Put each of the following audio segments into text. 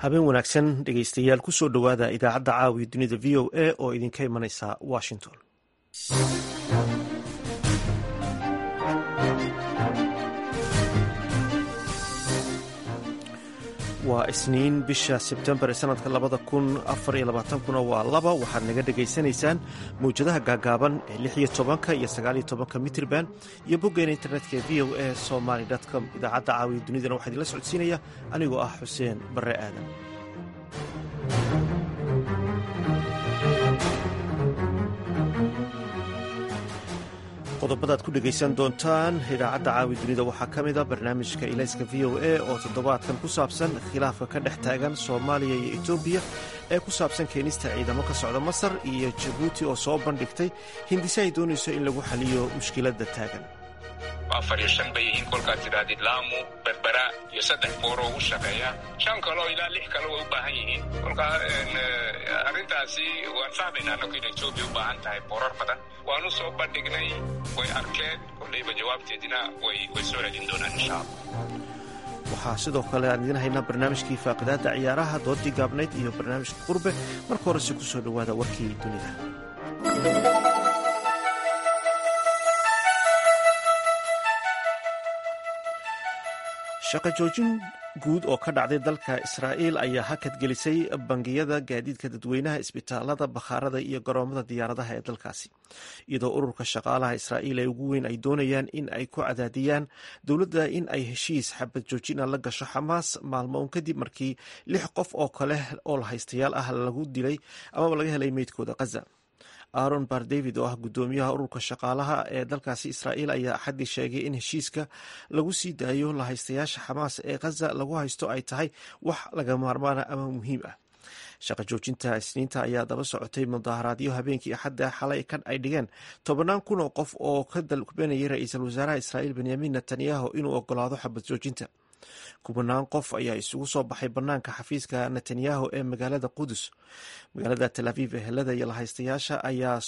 habeen wanaagsan dhegeystayaal kusoo dhowaada idaacadda caawiya dunida v o a oo idinka imanaysa washington waa isniin bisha sebtembar ee sanadka labada kun afar iyo labaatankuna waa laba waxaad naga dhegaysanaysaan mawjadaha gaagaaban ee lix iyo tobanka iyo sagaal iyo tobanka mitrban iyo boggeena internetka ee v o a somaly com idaacadda caawiya dunidana waxaa idinla socodsiinaya anigoo ah xuseen barre aadan qodobadaad ku dhegaysan doontaan idaacadda caawi dunida waxaa ka mid a barnaamijka ilayska v o a oo toddobaadkan ku saabsan khilaafka ka dhex taagan soomaaliya iyo etoobiya ee ku saabsan keenista ciidamo ka socda masar iyo jabuuti oo soo bandhigtay hindise ay doonayso in lagu xaliyo mushkiladda taagan afar iyo shan bay yihiin kolkaad tidhaahdid laamu berbera iyo saddex booroo u shaqeeya shan kaleo ilaa lix kale way u baahan yihiin kolkaa arrintaasi waan fahmaynaa annagu in etoobiya u baahan tahay boorar badan waanu soo bandhignay way arkeen kolleyba jawaabteedina way soo celin doonaan insha allah waxaa sidoo kale aan idiin haynaa barnaamijkii faaqidaadda ciyaaraha doodii gaabnayd iyo barnaamijka qurbe marka horese ku soo dhowaada warkii dunida shaqa joojin guud oo ka dhacday dalka israa'iil ayaa hakad gelisay bangiyada gaadiidka dadweynaha isbitaalada bakhaarada iyo garoomada diyaaradaha ee dalkaasi iyadoo ururka shaqaalaha israa'iil ee ugu weyn ay doonayaan in ay ku cadaadiyaan dowladda in ay heshiis xabad joojina la gasho xamaas maalmo un kadib markii lix qof oo kale oo lahaystayaal ah lagu dilay amaba laga helay meydkooda khaza aaron bar david oo ah guddoomiyaha ururka shaqaalaha ee dalkaasi israa'iil ayaa axaddii sheegay in heshiiska lagu sii daayo lahaystayaasha xamaas ee khaza lagu haysto ay tahay wax laga maarmaana ama muhiim ah shaqa joojinta isniinta ayaa daba socotay mudaharaadyo habeenkii axadda xalay kan ay dhigeen tobannaan kun oo qof oo ka dalbanayay ra-iisul wasaaraha israa'iil benyamin netanyahu inuu ogolaado xabad joojinta kubanaan qof ayaa isugu soo baxay banaanka xafiiska netanyahu ee magaalada qudus magaalada tel aviv ehelada lahaystayaasha ayaa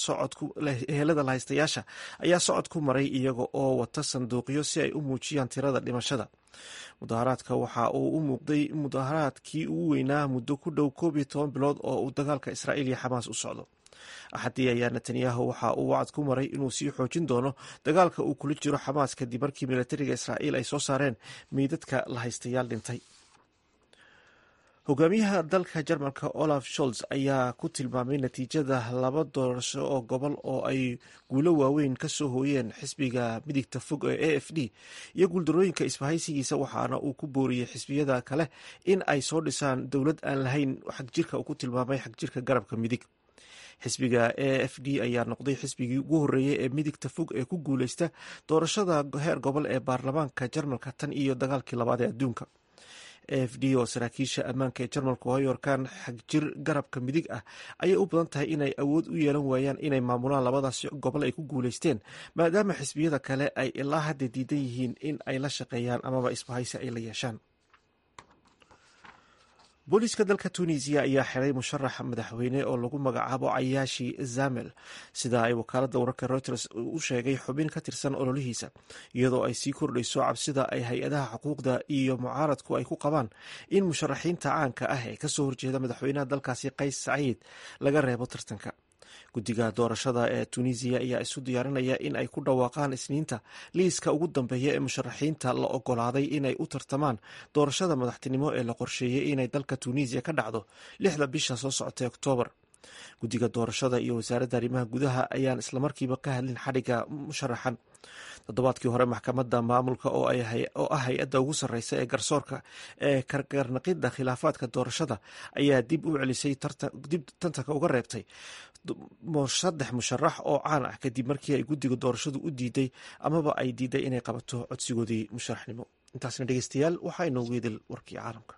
socod ku maray iyaga oo wata sanduuqyo si ay u muujiyaan tirada dhimashada mudaharaadka waxa uu u muuqday mudaharaadkii ugu weynaa muddo ku dhow koob iyo toban bilood oo uu dagaalka israa'iil iyo xamaas u socdo axaddii ayaa netanyahu waxa uu wacad ku maray inuu sii xoojin doono dagaalka uu kula jiro xamaas kadib markii militariga israa'iil ay soo saareen meydadka lahaystayaal dhintay hogaamiyaha dalka jarmalka olaf sholz ayaa ku tilmaamay natiijada laba doorasho oo gobol oo ay guulo waaweyn ka soo hooyeen xisbiga midigta fog ee a f d iyo guuldarooyinka isbahaysigiisa waxaana uu ku booriyey xisbiyada kale in ay soo dhisaan dowlad aan lahayn xagjirka uu ku tilmaamay xagjirka garabka midig xisbiga a f d ayaa noqday xisbigii ugu horreeyey ee midigta fog ee ku guuleysta doorashada heer gobol ee baarlamaanka jarmalka tan iyo dagaalkii labaad ee adduunka a f d oo saraakiisha ammaanka ee jarmalku hoyorkan xagjir garabka midig ah ayay u badan tahay inay awood u yeelan waayaan inay maamulaan labadaas gobol ay ku guuleysteen maadaama xisbiyada kale ay ilaa hadda diidan yihiin in ay la shaqeeyaan amaba isbahaysi ay la yeeshaan booliiska dalka tunisiya ayaa xiray musharax madaxweyne oo lagu magacaabo cayaashi zamel sida ay wakaaladda wararka reuters u sheegay xubin ka tirsan ololihiisa iyadoo ay sii kordhayso cabsida ay hay-adaha xuquuqda iyo mucaaradku ay ku qabaan in musharaxiinta caanka ah ee kasoo horjeeda madaxweynaha dalkaasi qays saciid laga reebo tartanka guddiga doorashada ee tunisiya ayaa isu diyaarinaya in ay ku dhawaaqaan isniinta liiska ugu dambeeya ee musharaxiinta la ogolaaday inay u tartamaan doorashada madaxtinimo ee la qorsheeyey inay dalka tunisiya ka dhacdo lixda bisha soo socotay oktoobar guddiga doorashada iyo wasaaradda arrimaha gudaha ayaan islamarkiiba ka hadlin xadhigga musharaxan toddobaadkii hore maxkamadda maamulka oo ah hay-adda ugu sarreysa ee garsoorka ee kargarnaqidda khilaafaadka doorashada ayaa dib u celisay dib tantanka uga reebtay saddex musharax oo caan ah kadib markii ay guddiga doorashadu u diiday amaba ay diiday inay qabato codsigoodii musharaxnimo intaasna dhegeystayaal waxaa inoogu idil warkii caalamka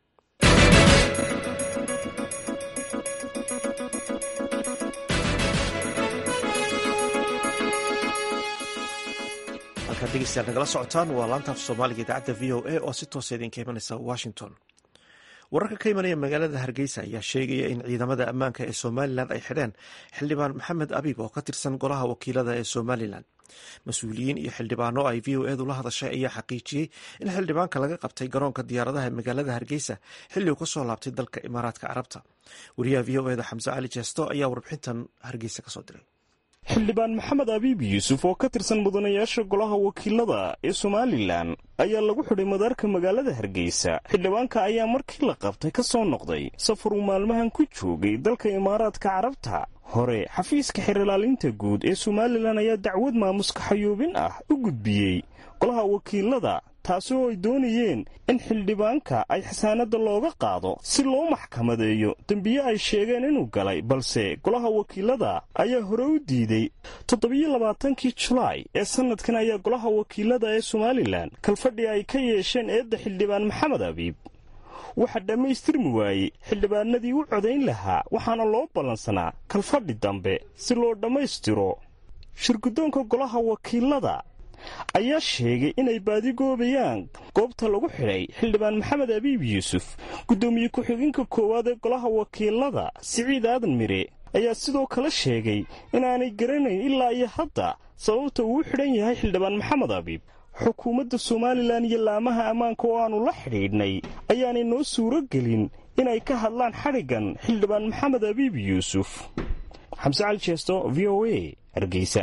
halkaad dhegeystayaal nagala socotaan waa laanta af soomaaliga idaacadda v o a oo si toosa idinka imanaysa washington wararka ka imanaya magaalada hargeysa ayaa sheegaya in ciidamada ammaanka ee somalilan ay xidheen xildhibaan maxamed abiib oo ka tirsan golaha wakiilada ee somalilan mas-uuliyiin iyo xildhibaano ay v o edu la hadashay ayaa xaqiijiyey in xildhibaanka laga qabtay garoonka diyaaradaha ee magaalada hargeysa xilli uu ka soo laabtay dalka imaaraadka carabta wariyaha v o eda xamse cali jeesto ayaa warbixintan hargeysa kasoo diray xildhibaan maxamed abiib yuusuf oo ka tirsan mudanayaasha golaha wakiilada ee somalilan ayaa lagu xidhay madaarka magaalada hargeysa xildhibaanka ayaa markii la qabtay ka soo noqday safar uu maalmahan ku joogay dalka imaaraadka carabta hore xafiiska xerilaalinta guud ee somalilan ayaa dacwad maamuska xayuubin ah u gudbiyey golaha wakiilada taasi oo ay doonayeen in xildhibaanka ay xasaanadda looga qaado si loo maxkamadeeyo dembiye ay sheegeen inuu galay balse golaha wakiilada ayaa hore u diiday toddobiyo labaatankii julaay ee sannadkan ayaa golaha wakiilada ee somalilan kalfadhi ay ka yeesheen eedda xildhibaan maxamed abiib waxaa dhammaystirmi waayey xildhibaanadii u codayn lahaa waxaana loo ballansanaa kalfadhi dambe si loo dhammaystiro shirguddoonka golaha wakiilada ayaa sheegay inay baadigoobayaan goobta lagu xidhay xildhibaan maxamed abiib yuusuf guddoomiye ku-xigeenka koowaad ee golaha wakiilada siciid aadan mire ayaa sidoo kale sheegay inaanay garanayn ilaa iyo hadda sababta uu u xidhan yahay xildhibaan maxamed abiib xukuumadda somalilan iyo laamaha ammaanka oo aannu la xidhiidhnay ayaanay noo suuro gelin inay ka hadlaan xadhiggan xildhibaan maxamed abiib yuusuf xamse cali jeesto v o a hargeysa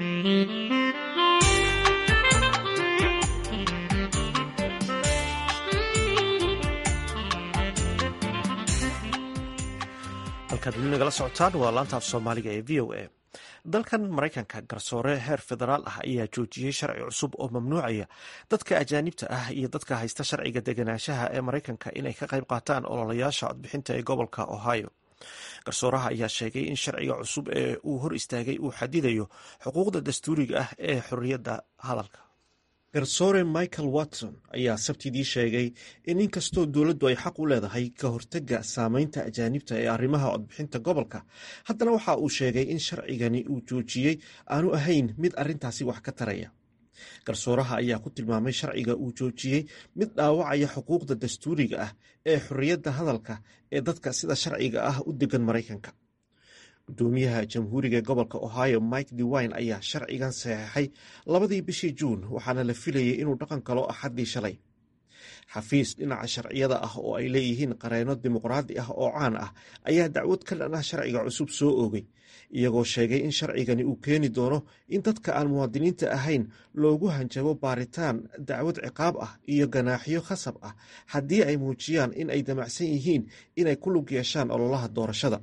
halkaad weli nagala socotaan waa laanta af soomaaliga ee v o a dalkan maraykanka garsoore heer federaal ah ayaa joojiyey sharci cusub oo mamnuucaya dadka ajaanibta ah iyo dadka haysta sharciga deganaanshaha ee maraykanka inay ka qayb qaataan ololayaasha codbixinta ee gobolka ohio garsooraha ayaa sheegay in sharciga cusub ee uu hor istaagay uu xadidayo xuquuqda dastuuriga ah ee xorriyadda hadalka garsoore michael watson ayaa sabtidii sheegay in inkastoo dowladdu ay xaq u leedahay ka hortagga saameynta ajaanibta ee arrimaha codbixinta gobolka haddana waxa uu sheegay in sharcigani uu joojiyey aanu ahayn mid arrintaasi wax ka taraya garsooraha ayaa ku tilmaamay sharciga uu joojiyey mid dhaawacaya xuquuqda dastuuriga ah ee xorriyadda hadalka ee dadka sida sharciga ah u degan maraykanka gudoomiyaha jamhuuriga gobolka ohio mike dewine ayaa sharcigan saxeixay labadii bishii juun waxaana la filayay inuu dhaqan galo axaddii shalay xafiis dhinaca sharciyada ah oo ay leeyihiin qareeno dimuqraadi ah oo caan ah ayaa dacwad ka dhan ah sharciga cusub soo oogay iyagoo sheegay in sharcigani uu keeni doono in dadka aan muwaadiniinta ahayn loogu hanjabo baaritaan dacwad ciqaab ah iyo ganaaxyo khasab ah haddii ay muujiyaan in ay damacsan yihiin inay ku lug yeeshaan ololaha doorashada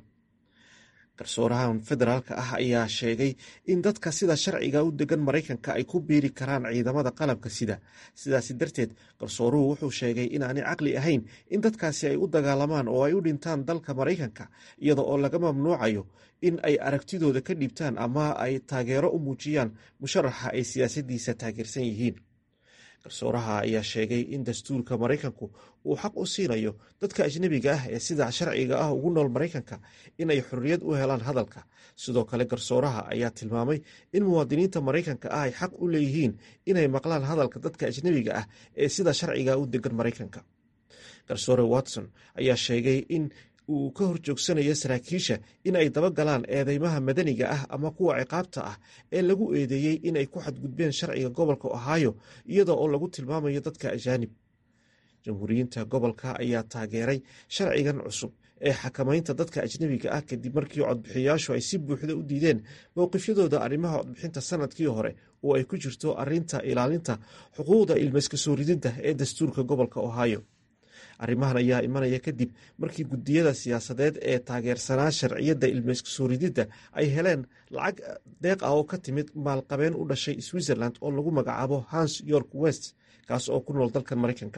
garsoorahan federaalka ah ayaa sheegay in dadka sida sharciga u degan maraykanka ay ku biiri karaan ciidamada qalabka sida sidaasi darteed garsooruhu wuxuu sheegay inaanay caqli ahayn in dadkaasi ay u dagaalamaan oo ay u dhintaan dalka maraykanka iyada oo laga mamnuucayo in ay aragtidooda ka dhiibtaan ama ay taageero u muujiyaan musharaxa ay siyaasadiisa taageersan yihiin garsooraha ayaa sheegay in dastuurka maraykanku uu xaq u siinayo dadka ajnebiga ah ee sida sharciga ah ugu nool maraykanka inay xorriyad u helaan hadalka sidoo kale garsooraha ayaa tilmaamay in muwaadiniinta maraykanka ah ay xaq u leeyihiin inay maqlaan hadalka dadka ajnebiga ah ee sida sharciga u degan maraykanka garsoore watson ayaa sheegay in uu ka horjoogsanayo saraakiisha in ay dabagalaan eedeymaha madaniga ah ama kuwa ciqaabta ah ee lagu eedeeyey inay ku xadgudbeen sharciga gobolka ohio iyada oo lagu tilmaamayo dadka ajaanib jamhuuriyiinta gobolka ayaa taageeray sharcigan cusub ee xakamaynta dadka ajnebiga ah kadib markii codbixiyayaashu ay si buuxda u diideen mowqifyadooda arrimaha codbixinta sanadkii hore oo ay ku jirto arinta ilaalinta xuquuqda ilmayska soo rididda ee dastuurka gobolka ohio arrimahan ayaa imanaya kadib markii guddiyada siyaasadeed ee taageersanaa sharciyadda ilmayska soo rididda ay heleen lacag deeq ah oo ka timid maalqabeen u dhashay switzerland oo lagu magacaabo hans york west kaas oo ku nool dalkan maraykanka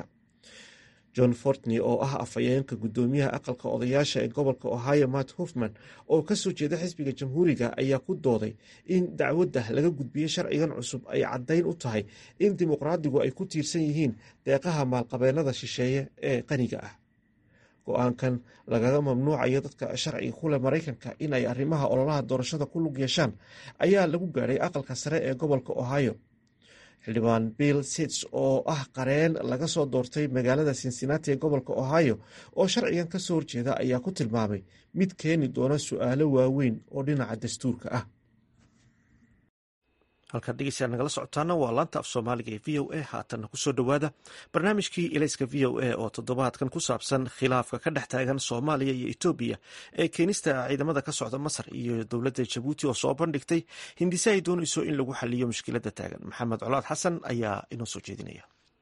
john fortney oo ah afhayeenka guddoomiyaha aqalka odayaasha ee gobolka ohio matt hofman oo kasoo jeeda xisbiga jamhuuriga ayaa ku dooday in dacwadda laga gudbiyey sharcigan cusub ay caddayn u tahay in dimuqraadigu ay ku tiirsan yihiin deeqaha maalqabeenada shisheeye ee qaniga ah go-aankan lagaga mamnuucayo dadka sharciga kuleh maraykanka in ay arrimaha ololaha doorashada ku lug yeeshaan ayaa lagu gaadhay aqalka sare ee gobolka ohio xildhibaan bill sits oo ah qareen laga soo doortay magaalada cincinnati ee gobolka ohio oo sharcigan ka soo horjeeda ayaa ku tilmaamay mid keeni doona su-aalo waaweyn oo dhinaca dastuurka ah halkaad dhegeystayaal nagala socotaana waa laanta af soomaaliga ee v o a haatanna kusoo dhowaada barnaamijkii ilayska v o a oo toddobaadkan ku saabsan khilaafka ka dhex taagan soomaaliya iyo etoobiya ee keenista ciidamada ka socda masar iyo dowladda jabuuti oo soo bandhigtay hindise ay doonayso in lagu xaliyo mushkiladda taagan maxamed colaad xasan ayaa inoo soo jeedinaya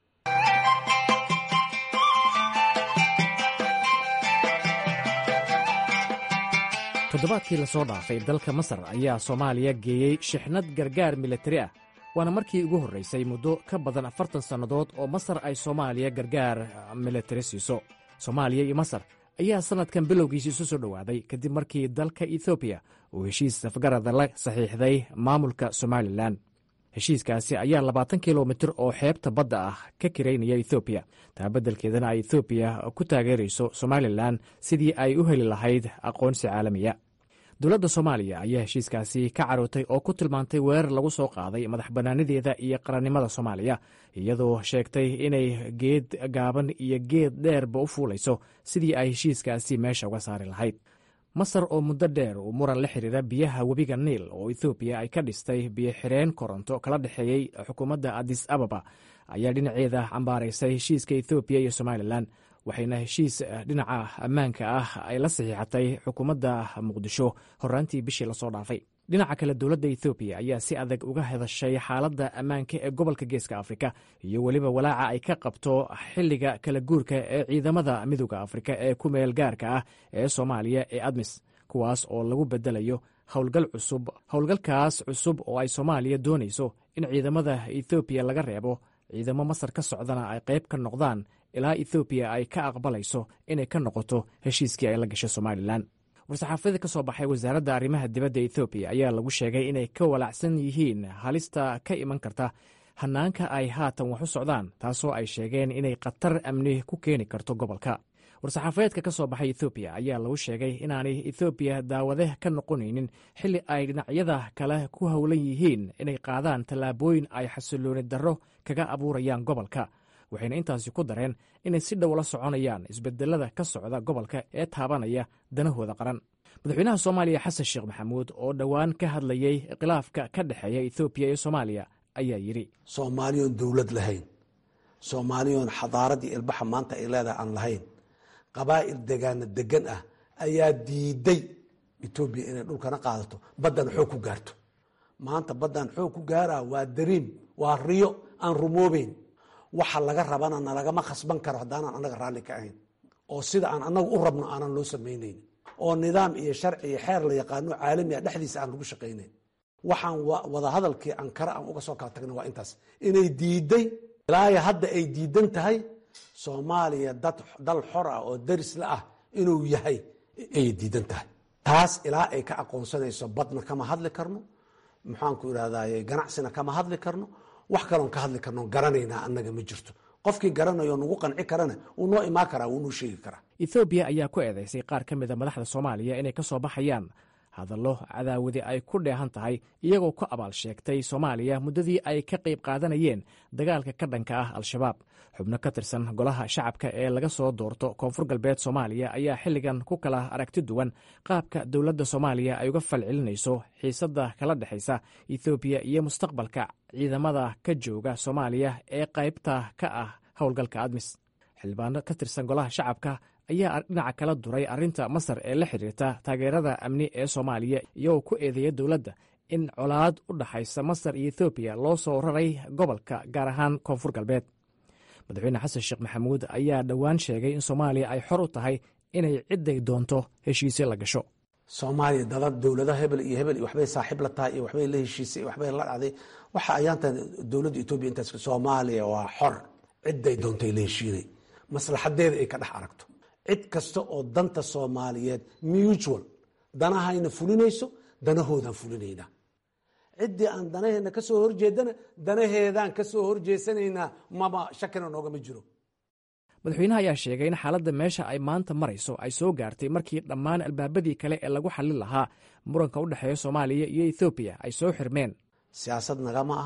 toddobaadkii lasoo dhaafay dalka masar ayaa soomaaliya geeyey shixnad gargaar militari ah waana markii ugu horraysay muddo ka badan afartan sannadood oo masar ay soomaaliya gargaar militari siiso soomaaliya iyo masar ayaa sannadkan bilowgiisa isu soo dhowaaday kadib markii dalka ethoobiya uu heshiis safgarada la saxiixday maamulka somalilan heshiiskaasi ayaa labaatan kilomitir oo xeebta badda ah ka kiraynaya ethoobiya taa beddelkeedana ay ethoobiya ku taageerayso somalilan sidii ay u heli lahayd aqoonsi caalamiya dowladda soomaaliya ayaa heshiiskaasi ka carootay oo ku tilmaantay weerar lagu soo qaaday madax bannaanideeda iyo qarannimada soomaaliya iyadoo sheegtay inay geed gaaban iyo geed dheerba u fuulayso sidii ay heshiiskaasi meesha uga saari lahayd masar oo muddo dheer uu muran la xiriira biyaha webiga niil oo ethoobiya ay ka dhistay biyo-xireen koronto kala dhexeeyey xukuumadda adis ababa ayaa dhinaceeda cambaaraysay heshiiska ethoobiya iyo somalilan waxayna heshiis dhinaca ammaanka ah ay la saxiixatay xukuumadda muqdisho horaantii bishii lasoo dhaafay dhinaca kale dowladda ethoobiya ayaa si adag uga hadashay xaaladda ammaanka ee gobolka geeska afrika iyo weliba walaaca ay ka qabto xilliga kala guurka ee ciidamada midooda afrika ee ku meel gaarka ah ee soomaaliya ee admis kuwaas oo lagu bedelayo howlgal cusub howlgalkaas cusub oo ay soomaaliya doonayso in ciidamada ethoobiya laga reebo ciidamo masar ka socdana ay qayb ka noqdaan ilaa ethoobiya ay ka aqbalayso inay ka noqoto heshiiskii ay la gashay somalilan war-saxaafada ka soo baxay wasaaradda arrimaha dibadda ethoobiya ayaa lagu sheegay inay ka walaacsan yihiin halista ka iman karta hannaanka ay haatan wax u socdaan taasoo ay sheegeen inay khatar amni ku keeni karto gobolka war-saxaafadeedka ka soo baxay ethoobiya ayaa lagu sheegay inaanay ethoobiya daawade ka noqonaynin xilli ay dhinacyada kale ku howlan yihiin inay qaadaan tallaabooyin ay xasilooni darro kaga abuurayaan gobolka waxayna intaasi ku dareen inay si dhow la soconayaan isbedelada ka socda gobolka ee taabanaya danahooda qaran madaxweynaha soomaaliya xasan sheekh maxamuud oo dhowaan ka hadlayey khilaafka ka dhexeeya ethoobiya iyo soomaaliya ayaa yidhi soomaaliyoon dowlad lahayn soomaaliyoon xadaaradii ilbaxa maanta ay leedahay aan lahayn qabaa'il degaana degan ah ayaa diiday etoobiya inay dhulkana qaadato baddan xoog ku gaarto maanta baddan xoog ku gaaraa waa dariim waa riyo aan rumoobeyn waxa laga rabana nalagama khasban karo haddaanan annaga raalli ka ahayn oo sida aan annaga u rabno aanan loo samaynayn oo nidaam iyo sharci iyo xeer la yaqaano caalami a dhexdiisa aan lagu shaqaynayn waxaan wadahadalkii ankara aan uga soo kala tagna waa intaas inay diiday ilaaya hadda ay diidan tahay soomaaliya dad dal xor ah oo darisla ah inuu yahay ayay diidan tahay taas ilaa ay ka aqoonsanayso badna kama hadli karno maxaanku irahdaye ganacsina kama hadli karno wax kaloon ka hadli karno garanaynaa annaga ma jirto qofkii garanayo nagu qanci karana wuu noo imaan karaa wuu noo sheegi karaa ethoobiya ayaa ku eedaysay qaar ka mida madaxda soomaaliya inay ka soo baxayaan hadallo cadaawadi ay ku dheehan tahay iyagoo ku abaal sheegtay soomaaliya muddadii ay ka qayb qaadanayeen dagaalka ka dhanka ah al-shabaab xubno ka tirsan golaha shacabka ee laga soo doorto koonfur galbeed soomaaliya ayaa xilligan ku kala aragti duwan qaabka dowladda soomaaliya ay uga falcelinayso xiisadda kala dhexaysa ethoobiya iyo mustaqbalka ciidamada ka jooga soomaaliya ee qaybta ka ah howlgalka admis xildhibaano ka tirsan golaha shacabka ayaa dhinaca kala duray arrinta masar ee la xiriirta taageerada amni ee soomaaliya iyagoo ku eedeeya dowladda in colaad u dhaxaysa masar iyo ethoobiya loo soo raray gobolka gaar ahaan koonfur galbeed madaxweyne xasan sheekh maxamuud ayaa dhowaan sheegay in soomaaliya ay xor u tahay inay cidday doonto heshiisyo la gasho soomaaliya dalad dowlada hebel iyo hebel waxbay saaxiib la tahay iyo waxbay la heshiisay iyo waxbay la dhacday waxa ayaantan dowladda etoobiya intaas soomaaliya waa xor cidday doontay la heshiinay maslaxadeeda ay ka dhex aragto cid kasta oo danta soomaaliyeed mutual danahayna fulinayso danahoodaan fulinaynaa ciddii aan danaheenna ka soo horjeedana danaheedaan ka soo horjeesanaynaa maba shakina noogama jiro madaxweynaha ayaa sheegay in xaaladda meesha ay maanta marayso ay soo gaartay markii dhammaan albaabadii kale ee lagu xallin lahaa muranka u dhexeeya soomaaliya iyo ethoobiya ay soo xirmeen siyaasad nagama aha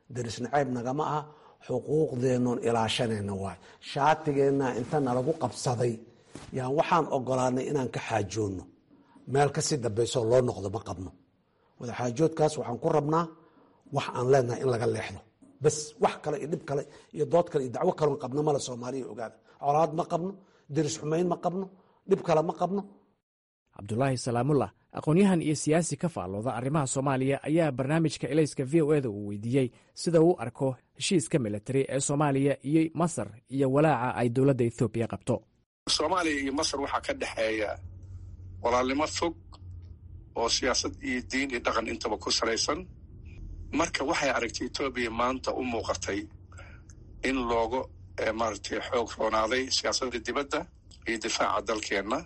daris naceeb nagama aha xuquuqdeennoon ilaashanayna waay shaatigeenna inta nalagu qabsaday yaan waxaan ogolaanay inaan ka xaajoonno meel kasii dambaysoo loo noqdo ma qabno wadaxaajoodkaas waxaan ku rabnaa wax aan leenahay in laga leexdo bas wax kale iyo dhib kale iyo dood kale iyo dacwo kaloon qabno male soomaaliya ogaada colaad ma qabno daris xumayn ma qabno dhib kale ma qabno cabdulaahi salaamullah aqoon-yahan iyo siyaasi ka faallooda arrimaha soomaaliya ayaa barnaamijka elayska v o eda uu weydiiyey sida uu arko heshiiska militari ee soomaaliya iyo masar iyo walaaca ay dowladda ethoobiya qabto soomaaliya iyo masar waxaa ka dhexeeya walaalnimo fog oo siyaasad iyo diin iyo dhaqan intaba ku salaysan marka waxay aragtay etoobiya maanta u muuqatay in looga maaragtay xoog roonaaday siyaasadda dibadda iyo difaaca dalkeenna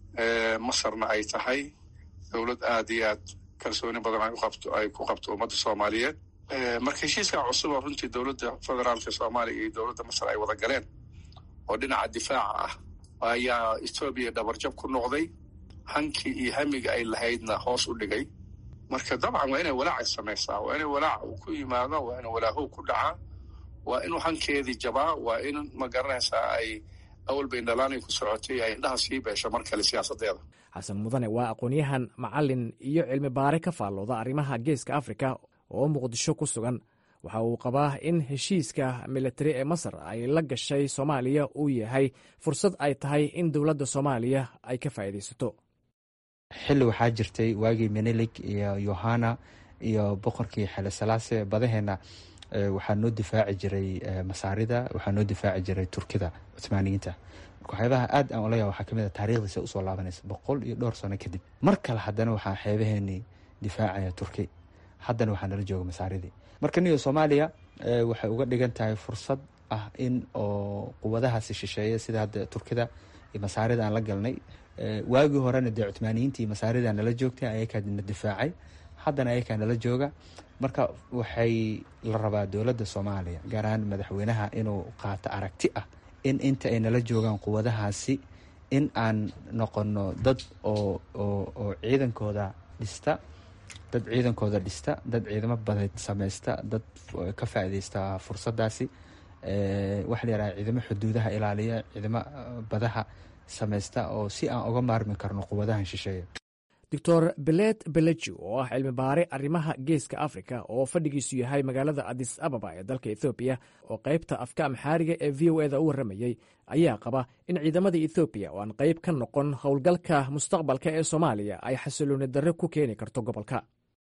masarna ay tahay dowlad aad iyo aad kalsooni badan ay ku qabto ummadda soomaaliyeed marka heshiiskaa cusuba runtii dowladda federaalka soomaaliya iyo dowladda masar ay wada galeen oo dhinaca difaaca ah ayaa etoobiya dhabarjab ku noqday hankii iyo hamiga ay lahaydna hoos u dhigay marka dabcan waa inay walaaca samaysaa waa inay walaaca uu ku yimaado waa in walaahow ku dhacaa waa inuu hankeedii jabaa waa in ma garanaysaa ay awal bay dhalaanay ku socotay ay indhaha sii beesho mar kale siyaasadeeda xasan mudane waa aqoon-yahan macalin iyo cilmi baare ka faallooda arrimaha geeska afrika oo muqdisho ku sugan waxa uu qabaa in heshiiska militari ee masar ay la gashay soomaaliya uu yahay fursad ay tahay in dowladda soomaaliya ay ka faa'iidaysato xilli waxaa jirtay waagii menelik iyo yohana iyo boqorkii xele salaase badaheenna waxaa noo difaaci jiray masaarida waxaa noo difaaci jiray turkida cumaaniyiinta marka waxyaabaha aad aan olaya waxaa kamid a taarikhdiisa usoo laabanaysa boqol iyo dhowr sano kadib mar kale haddana waxaa xeebaheenii difaacaya turki haddana waxaa nala jooga masaaridii marka niyo soomaaliya waxay uga dhigan tahay fursad ah in oo quwadahaasi shisheeya sida hadda turkida iyo masaarida aan la galnay waagii horena dee cumaaniyiinta iyo masaarida nala joogtay ayakaa na difaacay haddana ayakaa nala jooga marka waxay la rabaa dowladda soomaaliya gaar ahaan madaxweynaha inuu qaato aragti ah in inta ay nala joogaan quwadahaasi in aan noqono dad oo oo ciidankooda dhista dad ciidankooda dhista dad ciidamo badeed samaysta dad ka faaideysta fursadaasi waxaa la yaraha ciidamo xuduudaha ilaaliya ciidamo badaha samaysta oo si aan uga maarmi karno quwadahan shisheeya doctor belet beleji oo ah cilmi baare arrimaha geeska afrika oo fadhigiisu yahay magaalada adis ababa ee dalka ethoobiya oo qaybta afka amxaariga ee v o eda u warramayey ayaa qaba in ciidamada ethoobiya oo aan qayb ka noqon howlgalka mustaqbalka ee soomaaliya ay xasilooni darre ku keeni karto gobolka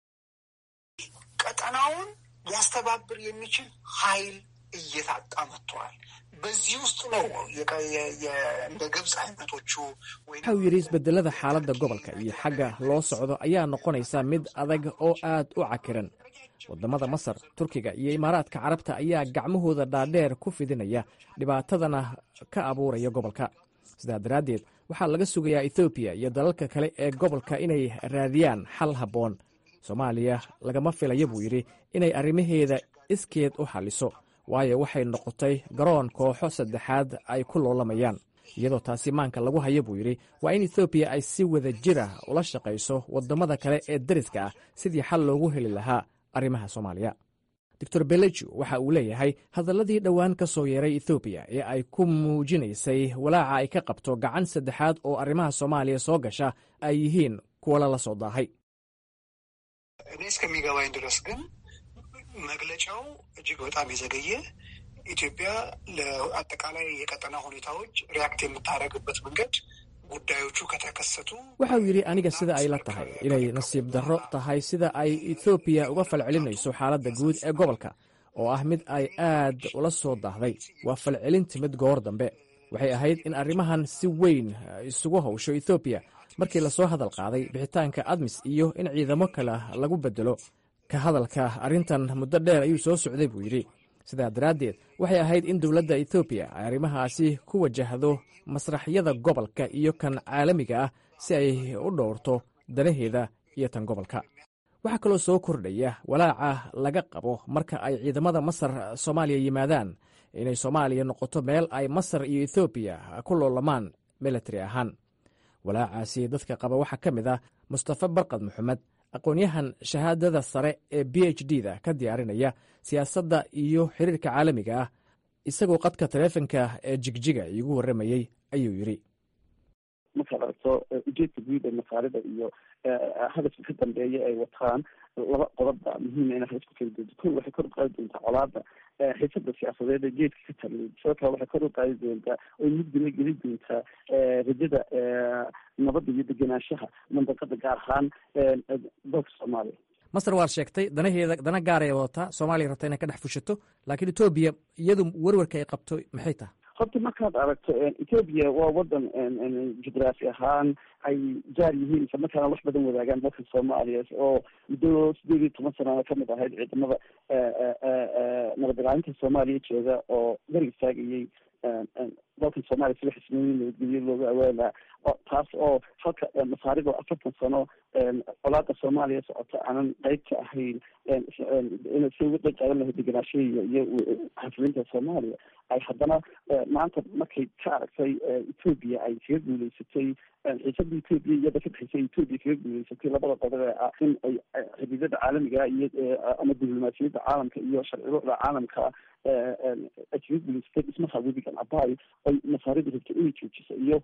ቀጠናውን ሊያስተባብር የሚችል ኃይል እየታጣ መጥተዋል። በዚህ ውስጥ ነው እንደ ግብፅ አይነቶቹ waxa uu yidhi isbedelada xaaladda gobolka iyo xagga loo socdo ayaa noqonaysa mid adag oo aad u cakiran waddamada masar turkiga iyo imaaraadka carabta ayaa gacmahooda dhaadheer ku fidinaya dhibaatadana ka abuuraya gobolka sidaa daraaddeed waxaa laga sugayaa ethoobiya iyo dalalka kale ee gobolka inay raadiyaan xal habboon soomaaliya lagama filaya buu yidhi inay arrimaheeda iskeed u xalliso waayo waxay noqotay garoon kooxo saddexaad ay ku loolamayaan iyadoo taasi maanka lagu haya buu yidhi waa in ethoobiya ay si wada jir ah ula shaqayso waddamada kale ee dariska ah sidii xal loogu heli lahaa arrimaha soomaaliya doctor beleju waxa uu leeyahay hadalladii dhowaan ka soo yeeray ethoobiya ee ay ku muujinaysay walaaca ay ka qabto gacan saddexaad oo arrimaha soomaaliya soo gasha ay yihiin kuwa lala soo daahay እኔ እስከሚገባኝ ድረስ ግን መግለጫው እጅግ በጣም የዘገየ ኢትዮጵያ ለአጠቃላይ የቀጠና ሁኔታዎች ሪያክት የምታደርግበት መንገድ ጉዳዮቹ ከተከሰቱ waxa uu yidhi aniga sida ay la tahay inay nasiib darro tahay sida ay ethoobiya uga falcelinayso xaaladda guud ee gobolka oo ah mid ay aad ula soo daahday waa falcelin timid goor dambe waxay ahayd in arrimahan si weyn isugu hawsho ethoobiya markii lasoo hadal qaaday bixitaanka admis iyo in ciidamo kale lagu bedelo ka hadalka arrintan muddo dheer ayuu soo socday buu yidhi sidaa daraaddeed waxay ahayd in dowladda ethoobiya ay arrimahaasi ku wajahdo masraxyada gobolka iyo kan caalamiga ah si ay u dhowrto danaheeda iyo tan gobolka waxaa kaloo soo kordhaya walaaca laga qabo marka ay ciidamada masar soomaaliya yimaadaan inay soomaaliya noqoto meel ay masar iyo ethoobiya ku loolamaan militari ahaan walaacaasi dadka qaba waxaa ka mid ah mustafa barkad maxamed aqoon-yahan shahaadada sare ee b h d da ka diyaarinaya siyaasadda iyo xiriirka caalamiga ah isagoo qadka taleefonka ee jigjiga iigu warramayey ayuu yidhi markaad aragto ujeedka guud ee masaarida iyo hadafka ka dambeeya ay wataan laba qodobba muhiima inay halis ku kala doonto ko waxay kor u qaadi doontaa colaada xiisada siyaasadeed ee geedka ka taliyay sidoo kale waxay kor u qaadi doontaa oy mugdina geli doontaa rajada nabadda iyo degenaanshaha mandaqada gaar ahaan dalka soomaaliya masar waad sheegtay danaheeda dana gaaray wadataa soomaaliya rabta inay ka dhex fushato laakiin etoobiya iyadu werwarka ay qabto maxay tahay horta markaad aragto ethoobia waa wadan jugraafi ahaan ay jaar yihiin isla markaana wax badan wadaagaan dalka soomaaliya oo muddo sideed iyo toban sanana kamid ahayd ciidamada nabad ilaalinta soomaaliya jooga oo gar istaagayay dalkan soomaaliya sida xismooyin nabadgelyo looga awaala taas oo halka masaarida oo afartan sano colaada soomaaliya socota aanan qeyb ka ahayn inay si uga qeyb qaadan lahayd degenaanshahiya iyo xasilinta soomaaliya ay haddana maanta markay ka aragtay ethoobia ay kaga guuleysatay xiisada ethoobia iyada ka dhexeysay ethoobia kaga guuleysatay labada qodob ee ah in ay xidhiidada caalamiga iyo ama diblomaasiyadda caalamka iyo sharciruucda caalamka ay kaga guuleysatay dhismaha webigan abayo ay masaaridu rabto inay joojiso iyo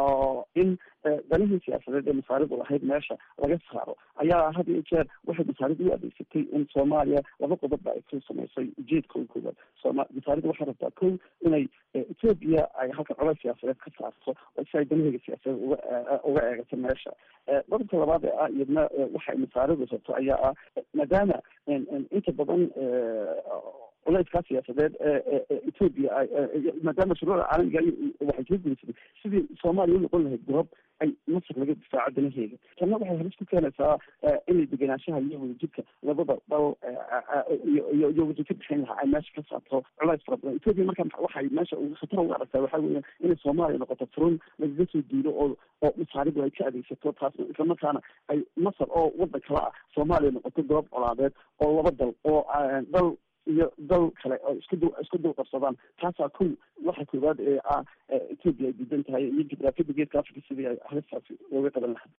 in danihii siyaasadeed ee masaaridu lahayd meesha laga saaro ayaa had iyo jeer waxay masaaridu u adeegsatay in soomaaliya laba qodobba ay ku samaysay ujeedka u koowaad sooma masaaridu waxay rabtaa ko inay ethoobia ay halka colays siyaasadeed ka saarto oo si ay danaheyga siyaasadeed uga uga eegato meesha qodobka labaad ee ah iyadna waxay masaaridu rabto ayaa ah maadaama inta badan culeyskaa siyaasadeed ethoobia maadaama shuruucda caalamiga waxay kaga gudaysatay sidii soomaaliya u noqon lahayd goob ay masar laga difaaco danaheeda tanna waxay halis ku keenaysaa inay degenaanshaha iyo wadajirka labada dal iyo iyo wajir ka dhexeyn lahaa ay meesha ka saarto culays fara badan ethoobia marka waxay meesha khatar uga aragtaa waxaa weya inay soomaaliya noqoto furun lagaga soo diiro oo oo masaaridu ay ka adeegsato taas islamarkaana ay masar oo wadan kala ah soomaaliya noqoto goob colaadeed oo laba dal oo dal iyo dal kale oo isku du isku dul qabsadaan taasaa kow waxa koowaad ee ah ethoobia ay diidan tahay iyo jugraafiyada geedka africa sidii ay halistaasi looga qaban lahaa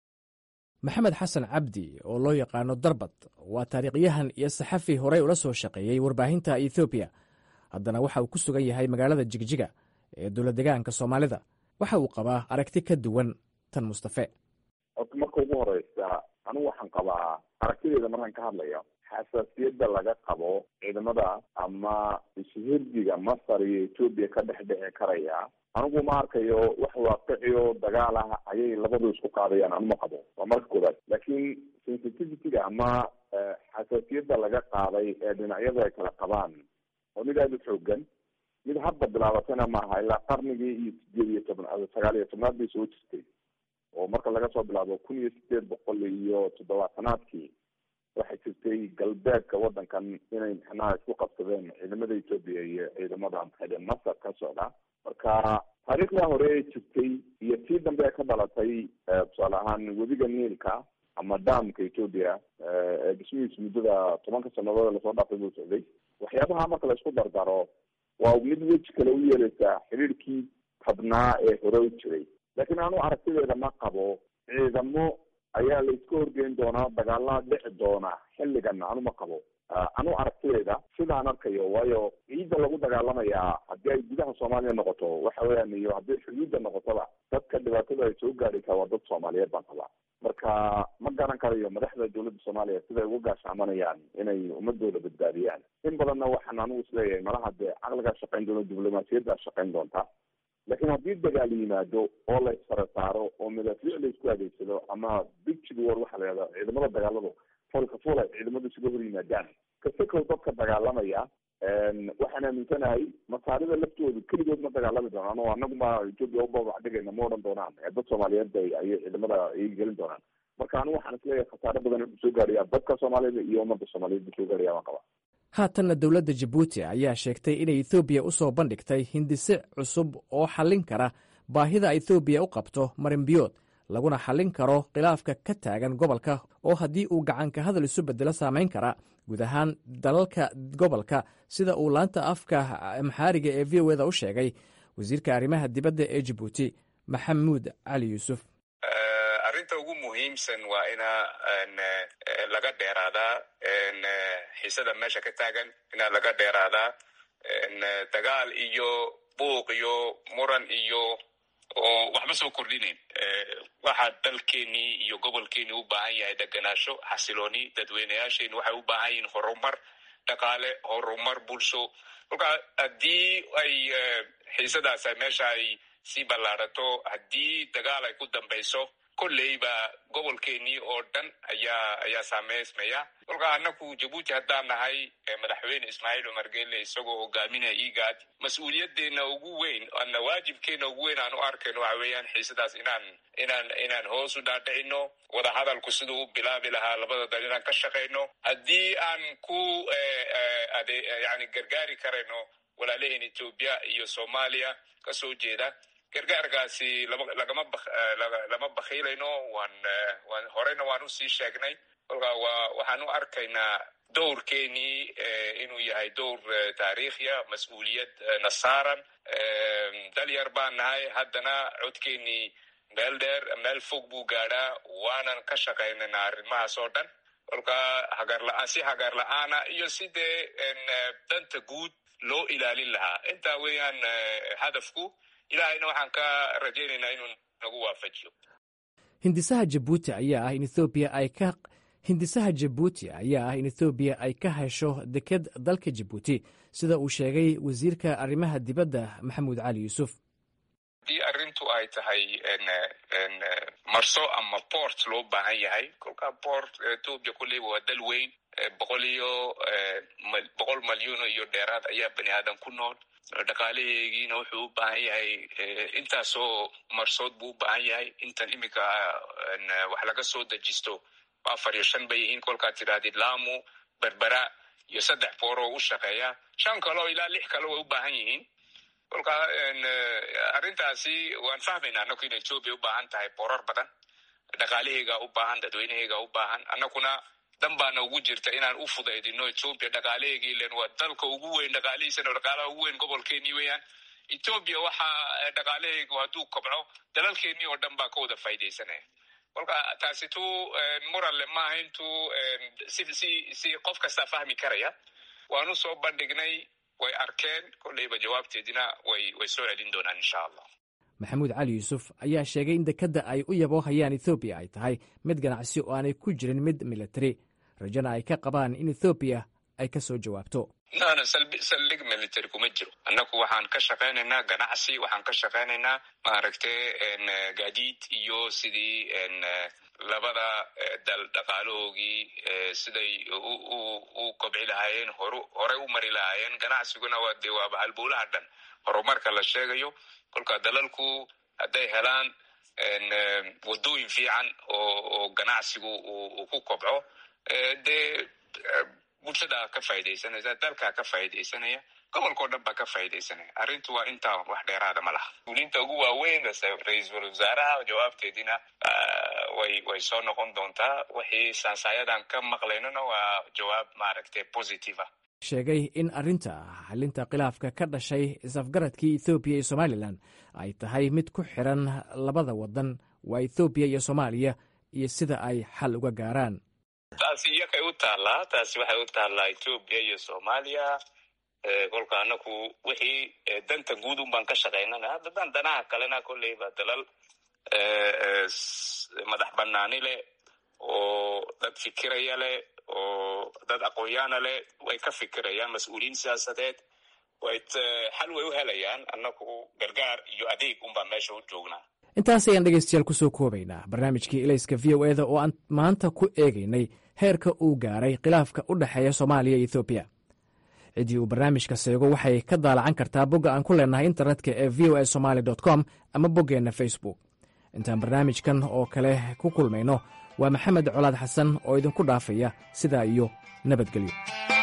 maxamed xasan cabdi oo loo yaqaano darbad waa taariikhyahan iyo saxafi horey ula soo shaqeeyey warbaahinta ethoobiya haddana waxa uu ku sugan yahay magaalada jigjiga ee dowlad degaanka soomaalida waxa uu qabaa aragti ka duwan tan mustafe horta marka ugu horeysa anigu waxaan qabaa aragtideeda markaan ka hadlayo xasaasiyadda laga qabo ciidamada ama ishhirdiga masar iyo ethoobia ka dhex dhici karaya anigu ma arkayo wax waaqiciyo dagaal ah ayay labadu isku qaadayaan anuma qabo waa marka koowaad laakiin sensitivityga ama xasaasiyadda laga qaaday ee dhinacyadu ay kala qabaan oo mid aada u xoogan mid hadda bilaabatana maaha ilaa qarnigii iyo sideed iyo toban sagaal iyo tobnaad bay soo jirtay oo marka laga soo bilaabo kun iyo sideed boqol iyo toddobaatanaadkii waxay jirtay galbeedka wadankan inay mxnaha isku qabsadeen ciidamada ethoobia iyo ciidamada maxaydhe masar ka socda marka taariikhda hore ee jirtay iyo tii dambe ka dhalatay tusaale ahaan webiga niilka ama damka ethoobia ee dhismihiis muddada tobanka sanadood lasoo dhaafay buu socday waxyaabaha marka la isku dardaro waa mid weji kale u yeeleysaa xiriirkii tabnaa ee hore u jiray laakiin anu aragtideeda ma qabo ciidamo ayaa la iska horgeyn doonaa dagaalaa dhici doona xilligan anuma qabo anu aragtideeda sidaan arkayo waayo ciidda lagu dagaalamayaa haddii ay gudaha soomaaliya noqoto waxa weyaan iyo haddii xuduudda noqotoba dadka dhibaatada ay soo gaadhaysaa waa dad soomaaliyeed baan qabaa marka ma garan karayo madaxda dowladda soomaaliya siday uga gaashaamanayaan inay ummadooda badbaadiyaan in badanna waxaan anigu isleeyahay malaha dee caqligaa shaqayn doona diblomaasiyaddaa shaqayn doonta laakiin haddii dagaal yimaado oo la isfara saaro oo madaafiic la isku adeegsado ama bigig war waxa la yihahda ciidamada dagaaladu fulka ful ay ciidamadu isuga hor yimaadaan kasakow dadka dagaalamaya waxaan aaminsanahay masaarida laftoodu keligood ma dagaalami doonaan oo anaguma ethoobia ubabax dhigayna ma odhan doonaan dad soomaaliyeed bay ayay ciidamada ay gelin doonaan marka anigu waxaan isleeyahay khasaare badan wuxuu soo gaaraya dadka soomaalida iyo ummadda soomaaliyeed buu soo gaaraya waan qabaa haatanna dowladda jabuuti ayaa sheegtay inay ethoobiya u soo bandhigtay hindise cusub oo xallin kara baahida ethoobiya u qabto marinbiyood laguna xallin karo khilaafka ka taagan gobolka oo haddii uu gacanka hadal isu beddelo saamayn kara guud ahaan dalalka gobolka sida uu laanta afka maxaariga ee v o eda u sheegay wasiirka arrimaha dibadda ee jabuuti maxamuud cali yuusuf arrinta ugu muhiimsan waa ina laga dheeraadaa xiisada meesha ka taagan ina laga dheeraadaa dagaal iyo buuq iyo muran iyo oo waxba soo kordhinayn waxaa dalkeenii iyo gobolkeenii u baahan yahay deganaasho xasilooni dadweynayaasheeni waxay u baahan yihiin horumar dhaqaale horumar bulsho kolkaa haddii ay xiisadaas meesha ay sii ballaarato haddii dagaal ay ku dambayso kolleyba gobolkeenii oo dhan ayaa ayaa saameysmaya kolkaa annaku jabuuti haddaan nahay madaxweyne ismaaciil cumar geelle isagoo hogaaminaya igaad mas-uuliyaddeena ugu weyn ana waajibkeena ugu weyn aan u arkayno waxa weeyaan xiisadaas inaan inaan inaan hoos u dhaadhicino wadahadalku siduu u bilaabi lahaa labada dal inaan ka shaqayno haddii aan ku ade yani gargaari karayno walaalaheen etoobiya iyo soomaaliya kasoo jeeda gargaarkaasi lagama lama bakhiilayno waan waan horeyna waan usii sheegnay kolkaa waa waxaan u arkaynaa dowrkeenii inuu yahay dowr taariikhiya mas-uuliyad na saaran dalyar baan nahay haddana codkeenii meel dheer meel fog buu gaadhaa waanan ka shaqaynayna arrimahaas oo dhan kolkaa hagarla si hagaar la-aana iyo sidee danta guud loo ilaalin lahaa intaa weeyaan hadafku ilaahayna waxaan ka rajaynaynaa inuu nagu waafajiyo hindisaha jabuuti ayaa ah in ethoobiya ay ka hindisaha jabuuti ayaa ah in ethoobiya ay ka hesho deked dalka jabuuti sida uu sheegay wasiirka arrimaha dibadda maxamuud cali yuusuf haddii arrintu ay tahay marso ama port loo baahan yahay kolkaa port etoobiya kulleyba waa dal weyn boqol iyo boqol malyuuno iyo dheeraad ayaa bani aadan ku nool dhaqaalaheegiina wuxuu u baahan yahay intaasoo marsood buu u baahan yahay intan iminka wax laga soo dejisto afar iyo shan bay yihiin kolkaad tidhaahdid lamu berbera iyo saddex booroo u shaqeeya shan kaleo ilaa lix kale way u baahan yihiin kolkaa arrintaasi waan fahmayna annaku in etoobiya u baahan tahay boorar badan dhaqaalaheegaa u baahan dadweynaheegaa u baahan annakuna dan baana ugu jirta inaan u fudaydino etoobiya dhaqaalaheegii ilen waa dalka ugu weyn dhaqaalihiisana dhaqaalaha ugu weyn gobolkeenii weeyaan etoobiya waxa dhaqaalaheegu hadduu kobco dalalkeenii oo dhan baa ka wada faa'idaysanaya kolka taasi tu muranle maaha intuu si si si qof kastaa fahmi karaya waanu soo bandhignay way arkeen kolleyba jawaabteedina way way soo celin doonaan insha allah maxamuud cali yuusuf ayaa sheegay in dekedda ay u yaboohayaan ethoobiya ay tahay mid ganacsi oo aanay ku jirin mid militari rajana ay ka qabaan in ethoobiya ay ka soo jawaabto nana saldhig military kuma jiro annaku waxaan ka shaqaynaynaa ganacsi waxaan ka shaqaynaynaa maaragtay gaadiid iyo sidii labada dal dhaqaalahoogii siday u kobci lahaayeen hor horey u mari lahaayeen ganacsiguna waa dee waaba halbowlaha dhan horumarka la sheegayo kolka dalalku hadday helaan wadooyin fiican oo ganacsigu uu ku kobco dee bulshada ka faa'idaysanaysa dalkaa ka faa'idaysanaya gobolkao dhan baa ka faa'idaysanaya arrintu waa intaa wax dheeraada ma laha ulinta ugu waaweyn ra-iisul wasaaraha jawaabteediina way way soo noqon doontaa wixii sansaayadan ka maqlaynona waa jawaab maaragtay positive ah sheegay in arrinta xalinta khilaafka ka dhashay is-afgaradkii ethoobiya iyo somalilan ay tahay mid ku xiran labada wadan waa ethoobiya iyo soomaaliya iyo sida ay xal uga gaaraan taasi iyakay u taallaa taasi waxay u taallaa etoobiya iyo soomaaliya kolka anaku wixii danta guud un baan ka shaqaynana haddadaan danaha kalena kolleyba dalal madax banaani leh oo dad fikiraya leh oo dad aqoonyaana leh way ka fikirayaan mas-uuliyiin siyaasadeed way xal way u helayaan annaku gargaar iyo adeeg unbaan meesha u joognaa intaas ayaan dhegaystayaal ku soo koobaynaa barnaamijkii ilayska v o eda oo aan maanta ku eegaynay heerka uu gaaray khilaafka u dhexeeya soomaaliya iyo ethoobiya ciddii uu barnaamijka seego waxay ka daalacan kartaa bogga aan ku leenahay internetka ee v o a somaali com ama boggeenna facebook intaan barnaamijkan oo kale ku kulmayno waa maxamed colaad xasan oo idinku dhaafaya sidaa iyo nabadgelyo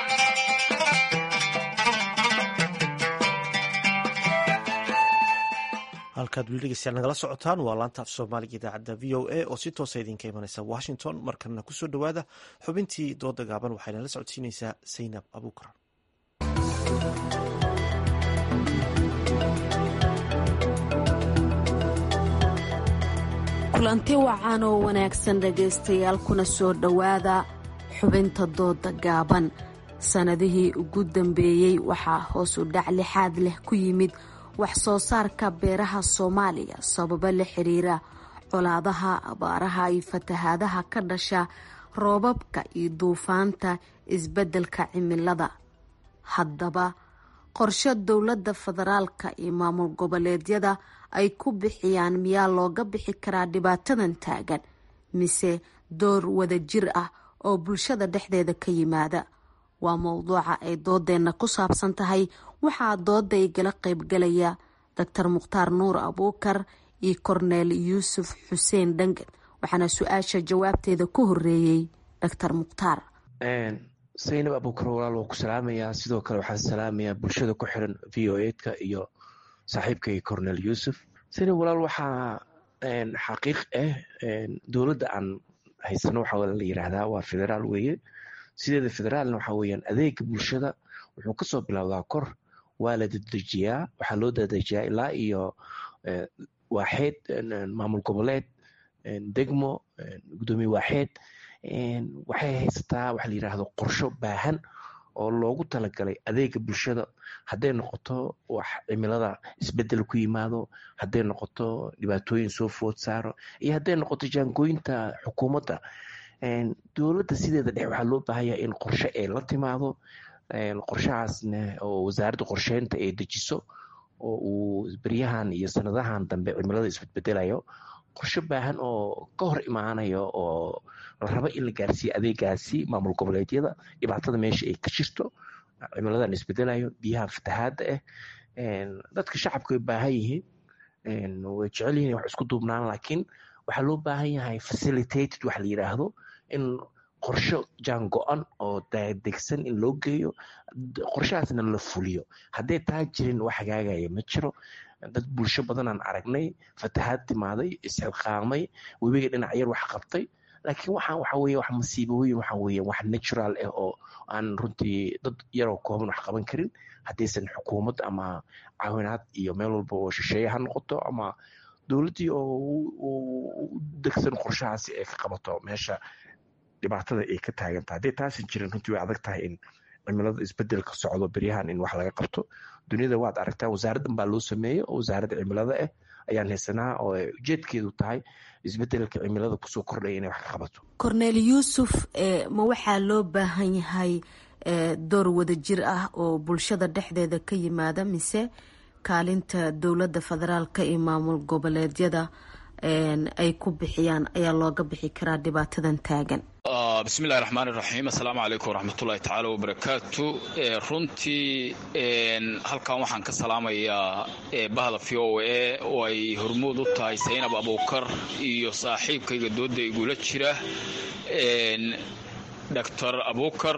halkaad weli dhegeystayaal nagala socotaan waa laanta af soomaaliga idaacadda v o a oo si toosa idinka imanaysa washington markana kusoo dhowaada xubintii dooda gaaban waxayna la socodsiinaysaa saynab abuukar kulanti wacan oo wanaagsan dhegaystayaal kuna soo dhowaada xubinta dooda gaaban sannadihii ugu dambeeyey waxaa hoos u dhac lixaad leh ku yimid wax soo saarka beeraha soomaaliya sababo la xiriira colaadaha abaaraha iyo fatahaadaha ka dhasha roobabka iyo duufaanta isbeddelka cimilada haddaba qorshe dowladda federaalka iyo maamul goboleedyada ay ku bixiyaan miyaa looga bixi karaa dhibaatadan taagan mise door wadajir ah oo bulshada dhexdeeda ka yimaada waa mowduuca ay doodeenna ku saabsan tahay waxaa dooda igala qaybgalaya doctor mukhtaar nuur abuukar iyo korneel yuusuf xuseen dhangan waxaana su-aasha jawaabteeda ku horeeyey doctor mukhtaar saynab abuukar walaal waa ku salaamayaa sidoo kale waxaan salaamayaa bulshada ku xiran v o eedka iyo saaxiibkay cornel yuusuf saynab walaal waxaa xaqiiq ah dowladda aan haysano waxaa la yidhaahdaa waa federaal weeye sideeda federaalna waxaa weeyaan adeega bulshada wuxuu kasoo bilowdaa kor waa la dadejiyaa waxaa loo dadejiyaa ilaa iyo waaxeed maamul goboleed degmo gudoomiye waaxeed waxay haysataa waxa la yidhaahdo qorsho baahan oo loogu talagalay adeega bulshada hadday noqoto wax cimilada isbedel ku yimaado hadday noqoto dhibaatooyin soo food saaro iyo hadday noqoto jaangooyinta xukuumadda dowladda sideeda dhex waxaa loo baahanya in qorshe ay la timaado qorshahaasna oo wasaaradda qorsheynta ay dejiso oo uu beryahan iyo sanadahan dambe cimilada isbedbedelayo qorshe baahan oo ka hor imaanayo oo la rabo in la gaarsiiyo adeegaasi maamul goboleedyada dhibaatada meesha ay ka jirto cimiladan isbedelayo biyaha fatahaadda ah dadka shacabka way baahan yihiin way jecel yihin wax isku duubnaan laakiin waxaa loo baahan yahay facilitated waxa la yidhaahdo in qorsho jaan go-an oo degsan in loo geeyo qorshahaasna la fuliyo hadday taa jirin wax hagaagaya ma jiro dad bulsho badanaan aragnay fatahaad timaaday isxilqaamay webiga dhinac yar wax qabtay laakiin waxaan waxa weye wax masiibooyin waxa weye wax natural ah oo aan runtii dad yaroo kooban wax qaban karin haddaysan xukuumad ama caawinaad iyo meel walba oo shisheeye ha noqoto ama dowladdii oo u degsan qorshahaasi ay ka qabato meesha dhibaatada ay ka taagantahay hadday taasan jirin runtii way adag tahay in cimilada isbedelka socdo beryahan in wax laga qabto duniyada waad aragtaa wasaaraddan baa loo sameeyey oo wasaaradda cimilada ah ayaan haysanaa oo ujeedkeedu tahay isbedelka cimilada kusoo kordhaya inay wax ka qabato corneel yuusuf ma waxaa loo baahan yahay door wadajir ah oo bulshada dhexdeeda ka yimaada mise kaalinta dowladda federaalka iyo maamul goboleedyada ay ku bixiyaan ayaa looga bixi karaa dhibaatadan taagan bismillahi raxmaani raxiim assalaamu calaykum waraxmatullahi tacaala wabarakaatu runtii halkan waxaan ka salaamayaa bahda v o a oo ay hormood u tahay saynab abuukar iyo saaxiibkayga dooda igula jira doctor abuukar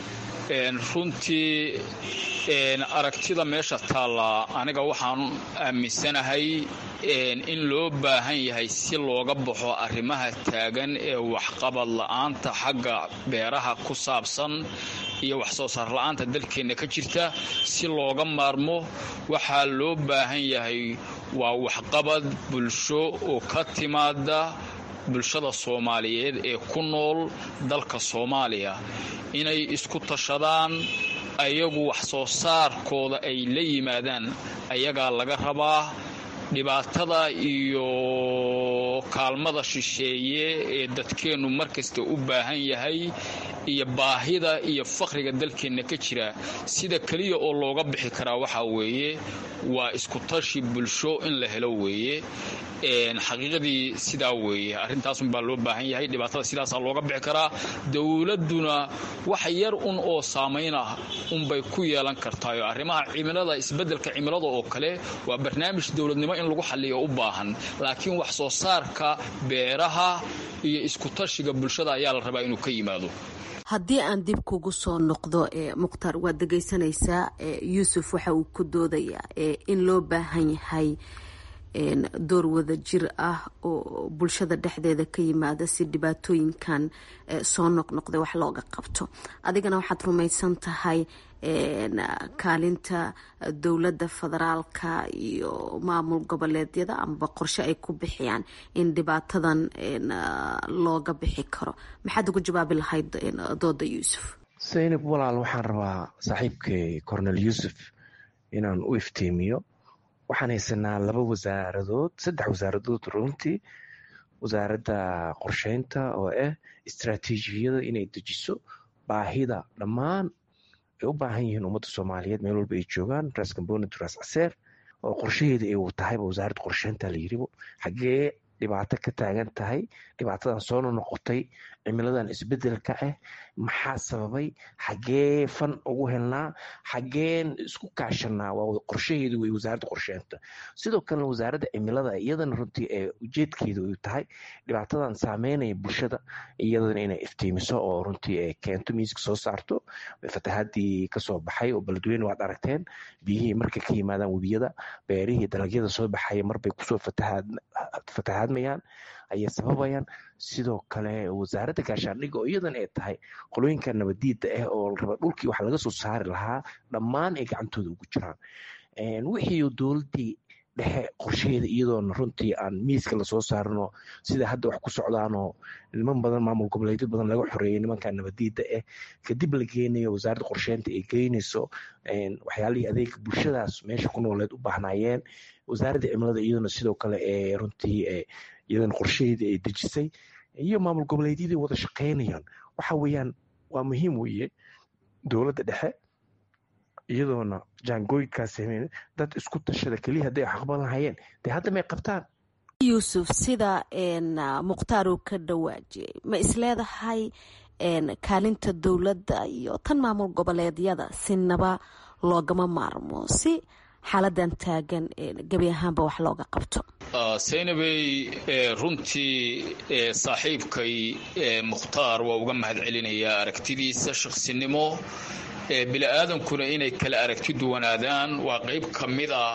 runtii aragtida meesha taalla aniga waxaan aaminsanahay in loo baahan yahay si looga baxo arrimaha taagan ee waxqabad la-aanta xagga beeraha ku saabsan iyo wax soo saar la-aanta dalkeenna ka jirta si looga maarmo waxaa loo baahan yahay waa waxqabad bulsho oo ka timaada bulshada soomaaliyeed ee ku nool dalka soomaaliya inay isku tashadaan ayagu wax soo saarkooda ay la yimaadaan ayagaa laga rabaa dhibaatada iyo kaalmada shisheeye ee dadkeennu mar kasta u baahan yahay iyo baahida iyo faqriga dalkeenna ka jira sida keliya oo looga bixi karaa waxaa weeye waa iskutashi bulsho in la helo weeye xaqiiqadii sidaa weeye arrintaasunbaa loo baahan yahay dhibaatada sidaasaa looga bixi karaa dowladduna wax yar un oo saamayn ah unbay ku yeelan kartaayo arrimaha cimilada isbeddelka cimilada oo kale waa barnaamij dowladnimo in lagu xalliyo u baahan laakiin wax soo saarka beeraha iyo iskutashiga bulshada ayaa la rabaa inuu ka yimaado haddii aan dib kugu soo noqdo mukhtaar waad dhegaysanaysaa yuusuf waxa uu ku doodayaa in loo baahan yahay door wada jir ah oo bulshada dhexdeeda ka yimaada si dhibaatooyinkan soo noqnoqday wax looga qabto adigana waxaad rumaysan tahay kaalinta dowladda federaalka iyo maamul goboleedyada amaba qorshe ay ku bixiyaan in dhibaatadan looga bixi karo maxaad ugu jawaabi lahayd dooda yuusuf saynab walaal waxaan rabaa saaxiibkay cornel yuusuf inaan u iftiimiyo waxaan haysanaa laba wasaaradood saddex wasaaradood runtii wasaaradda qorsheynta oo ah istraatiijiyada inay dejiso baahida dhammaan ay u baahan yihiin ummadda soomaaliyeed meel walba ay joogaan ras gamboni ras caseer oo qorshaheeda ay tahayba wasaaradda qorsheynta la yiribo xaggee dhibaato ka taagan tahay dhibaatadan soo noqotay cimiladan isbedelka ah maxaa sababay xaggee fan ugu helnaa xaggeen isku kaashanaa waa qorshaheedu wey wasaaradda qorsheynta sidoo kalena wasaaradda cimilada iyadana runtii ee ujeedkeedu ay tahay dhibaatadan saameynaya bulshada iyadana inay iftiimiso oo runtii ay keento miiska soo saarto fatahaadii kasoo baxay oo beledweyne waad aragteen biyihii markay ka yimaadaan webiyada beerihii dalagyada soo baxaya marbay kusoo fatahaadmayaan ayay sababayaan sidoo kale wasaaradda gaashaandhigga oo iyadan ay tahay qolooyinka nabadiida ah oo raba dhulkii wax laga soo saari lahaa dhammaan ay gacantooda ugu jiraan wixii dowladdii dhexe qorsheheeda iyadoona runtii aan miiska lasoo saarino sida hadda wax ku socdaanoo niman badan maamul goboleedyo badan laga xoreeyay nimanka nabadiida ah kadib la geenayo wasaaradda qorsheynta ay geynayso waxyaalihii adeega bulshadaas meesha ku nooleed u baahnaayeen wasaaradda cimilada iyaduna sidoo kale ee runtii iyadana qorshaheedii ay dejisay iyo maamul goboleedyadii wada shaqeynayaan waxa weeyaan waa muhiim weeye dowladda dhexe iyadoona jaangooyinkaas sameyn dad isku tashada keliya hadday xaqban lahayeen dee hadda may qabtaan yuusuf sida mukhtaar uu ka dhawaajiyey ma isleedahay kaalinta dowladda iyo tan maamul goboleedyada sinaba loogama maarmo si xaaladan taagan gebi ahaanba wax looga qabto saynabey runtii saaxiibkay mukhtaar waa uga mahad celinayaa aragtidiisa shaqsinimo bili-aadankuna inay kala aragti duwanaadaan waa qayb ka mid a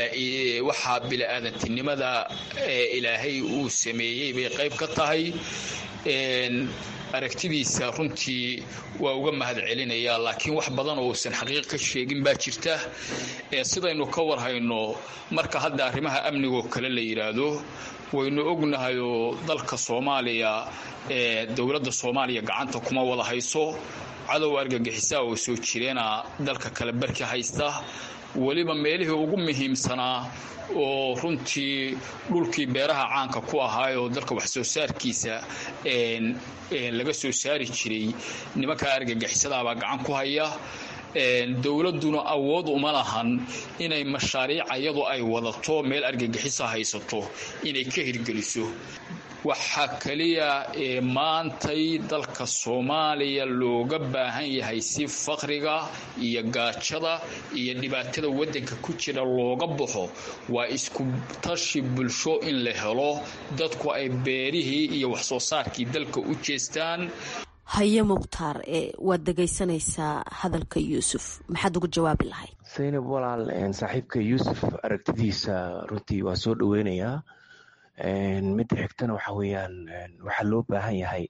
waxaa bili-aadantinimada ilaahay uu sameeyey bay qayb ka tahay aragtidiisa runtii waa uga mahad celinayaa laakiin wax badan oo uusan xaqiiq ka sheegin baa jirta sidaynu ka warhayno marka hadda arrimaha amnigoo kale la yidhaahdo waynu ognahayoo dalka soomaaliya dowladda soomaaliya gacanta kuma wada hayso cadow argagixisaa oo soo jireena dalka kale barki haysta weliba meelihii ugu muhiimsanaa oo runtii dhulkii beeraha caanka ku ahaayoo dalka wax soo saarkiisa laga soo saari jiray nimankaa argagixisadaabaa gacan ku haya dowladduna awood uma lahan inay mashaariic iyadu ay wadato meel argagixisa haysato inay ka hirgeliso waxaa keliya ee maantay dalka soomaaliya looga baahan yahay si faqriga iyo gaajada iyo dhibaatada waddanka ku jira looga baxo waa isku tashi bulsho in la helo dadku ay beerihii iyo wax soo saarkii dalka u jeestaan haye mukhtaar waad dhegaysanaysaa hadalka yuusuf maxaad ugu jawaabi lahayd saynab walaal saaxiibka yuusuf aragtidiisa runtii waa soo dhoweynayaa midda xigtana waxa weeyaan waxaa loo baahan yahay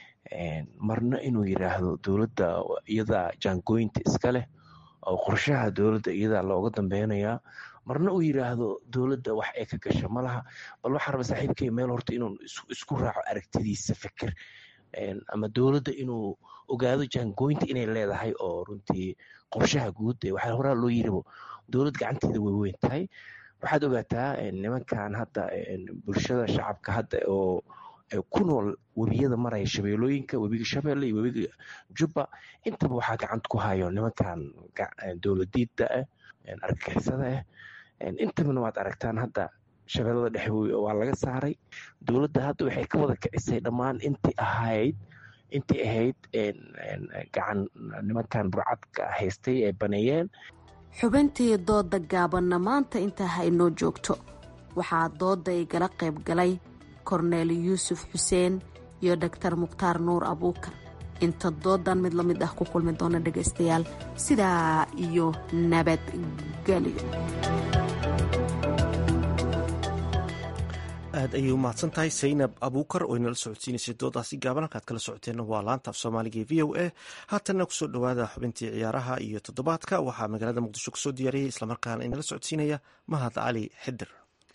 marna inuu yiraahdo dowladda iyada jaangooyinta iska leh oo qorshaha dowladda iyada looga dambeynayaa marna uu yiraahdo dowladda wax ay ka gasha malaha bal waxaa raba saaxiibkay meel horta inuu isku raaco aragtidiisa fikir ama dowladda inuu ogaado jaangooyinta inay leedahay oo runtii qorshaha guud waxaa horaa loo yiribo dowlad gacanteeda way weyn tahay waxaad ogaataa nimankan hadda bulshada shacabka hadda oo ku nool webiyada maraya shabeelooyinka webiga shabeelle iyo webiga jubba intaba waxaa gacanta ku hayo nimankan dowladiida ah argagixisada ah intabana waad aragtaan hadda shabeellada dhexe waa laga saaray dowladda hadda waxay ka wada kicisay dhammaan intii ahayd intii ahayd gacan nimankan burcadka haystay ee baneeyeen xubintii dooda gaabanna maanta intaa haynoo joogto waxaa dooda igala qayb galay korneel yuusuf xuseen iyo dhaktar mukhtaar nuur abuukar inta doodan mid la mid ah ku kulmi doona dhegaystayaal sidaa iyo nabadgelyo aad ayay u mahadsan tahay saynab abuukar oo inala socodsiinaysay doodaasi gaaban halkaad kala socoteenna waa laanta af soomaaliga ee v o a haatanna kusoo dhowaada xubintii ciyaaraha iyo toddobaadka waxaa magaalada muqdisho kusoo diyaariyey islamarkaana inala socodsiinaya mahad cali xidir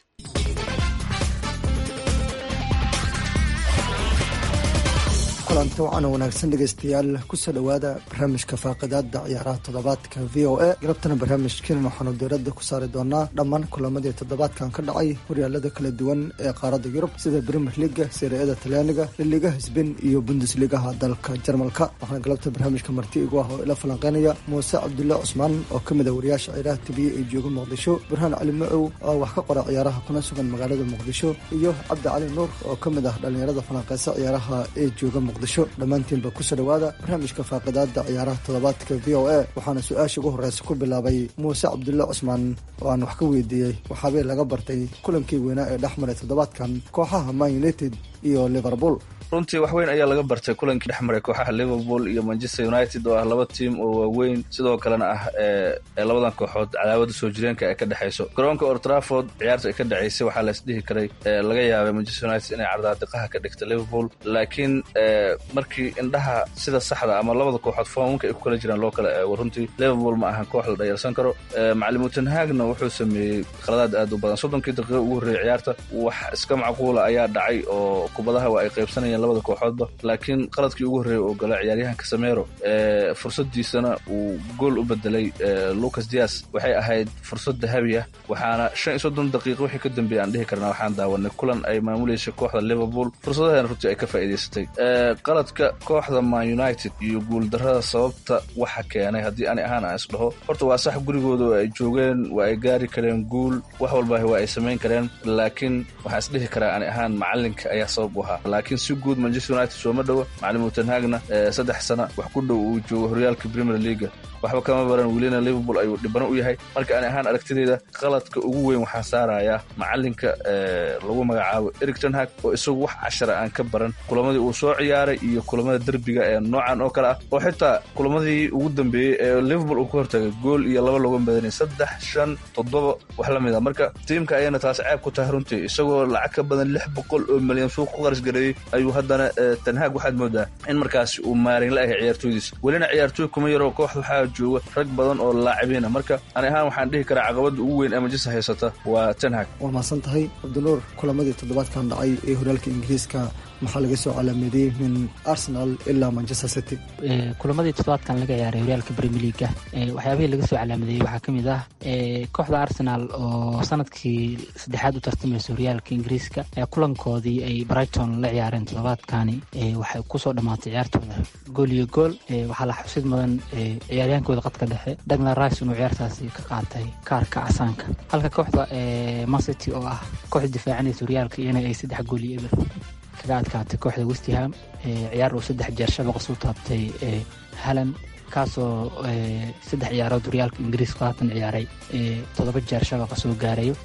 kulanti wacan wanaagsan dhegeystayaal kusoo dhowaada barnaamijka faaqidaada ciyaaraha toddobaadka v o a galabtana barnaamijkeenan waxaanu diiradda ku saari doonaa dhammaan kulamadii toddobaadkan ka dhacay horyaalada kala duwan ee qaaradda yurub sida premier liga siriyada talyaaniga liligaha sbain iyo bundesligaha dalka jarmalka waxaana galabta barnaamijka marti igu ah oo ila falanqeynaya muuse cabdulle cusmaan oo ka mid a wariyaasha ciyaaraha tibiye ee jooga muqdisho burhaan cali macow oo wax ka qora ciyaaraha kuna sugan magaalada muqdisho iyo cabdi cali nuur oo ka mid ah dhallinyarada falanqeysa ciyaaraha ee jooga dhammaantiinba kusoo dhowaada barnaamijka faaqidaada ciyaaraha toddobaadka v o a waxaana su-aasha ugu horeysa ku bilaabay muuse cabdulle cusmaan oo aan wax ka weydiiyey waxaabay laga bartay kulankii weynaa ee dhex maray toddobaadkan kooxaha man united iyo liverpool runtii wax weyn ayaa laga bartay kulankii dhex maray kooxaha liverpool iyo manchester united oo ah laba tiim oo waaweyn sidoo kalena ah ee labadan kooxood cadaawada soo jireenka ee ka dhexayso garoonka old trafford ciyaarta ay ka dhexaysay waxaa lays dhihi karay laga yaabay manchester united inay cardaadiqaha ka dhigta liverpool laakiin markii indhaha sida saxda ama labada kooxood foomamka ay ku kala jiraan loo kala eego runtii liverpool ma ahan koox la dhayalsan karo macalimu tenhaagna wuxuu sameeyey khaladaad aad u badan soddonkii daqiiqa ugu horreeyay ciyaarta wax iska macquula ayaa dhacay oo kubadaha waa ay qaybsanayeen labada kooxoodba laakiin qaladkii ugu horreeyay oo gala ciyaaryahanka samero fursadiisana uu gool u bedelay lucas dias waxay ahayd fursad dahabi ah waxaana shan iyo soddon daqiiqa wixii ka dambeeyay aan dhihi karnaa waxaan daawanay kulan ay maamuleysay kooxda liverpool fursadaheena runtii ay ka faa'iidaysatay qaladka kooxda man united iyo guuldarrada sababta waxa keenay haddii ani ahaan aan isdhaho horta waa sax gurigooda waa ay joogeen waa ay gaari kareen guul wax walbaahi waa ay samayn kareen laakiin waxaan isdhihi karaa ani ahaan macalinka ayaa sabab u ahaa laakiin si guud manchester united sooma dhowa macalimu tenhaagna saddex sana wax ku dhow uu joogo horyaalka premier leaga waxba kama baran welina liverpool ayuu dhibano u yahay marka ani ahaan aragtideyda qaladka ugu weyn waxaa saarayaa macalinka lagu magacaabo eric tenhag oo isagu wax cashara aan ka baran kulamadii uu soo ciyaaray iyo kulamada derbiga ee noocan oo kale ah oo xitaa kulamadii ugu dambeeyey ee liverpool uu ka hortagay gool iyo laba looga badanay saddex shan toddoba wax la mid a marka tiimka ayana taas ceeb ku tahay runtii isagoo lacag ka badan lix boqol oo milyan suuq ku qaras gareeyey ayuu haddana tenhaag waxaad moodaa in markaasi uu maarin la ahay ciyaartooydiisa welina ciyaartooy kuma yaroo kooxda waxaa jooga rag badan oo laacibiina marka ani ahaan waxaan dhihi karaa caqabada ugu weyn ee manchester haysata waa tenhag waa mahadsan tahay cabdinuur kulamadii toddobaadkan dhacay ee horyaalka ingiriiska maxaa laga soo calaameediyey min arsenal ilaa manchester city kulamadii toddobaadkan laga ciyaaray horyaalka premier leaga waxyaabihii laga soo calaamedeeyey waxaa ka mid ah kooxda arsenal oo sanadkii saddexaad u tartamaysa horyaalka ingiriiska kulankoodii ay brighton la ciyaareen toddobaadkani waxay kusoo dhammaatay ciyaartooda gool iyo gool waxaa la xusid mudan ciyaaryaankooda qadka dhexe dagna rice inuu ciyaartaasi ka qaatay kaarka casaanka halka kooxda mancity oo ah kooxda difaacanaysa horyaalka iyana ay saddex gool iyo eber kaga adkaatay kooxda westham ciyaar uu saddex jeer shabaqa suu taabtay halan kaasoo saddex ciyaarood horyaalka ingiriiska haatan ciyaaray toddoba jeer shabaqa soo gaarayo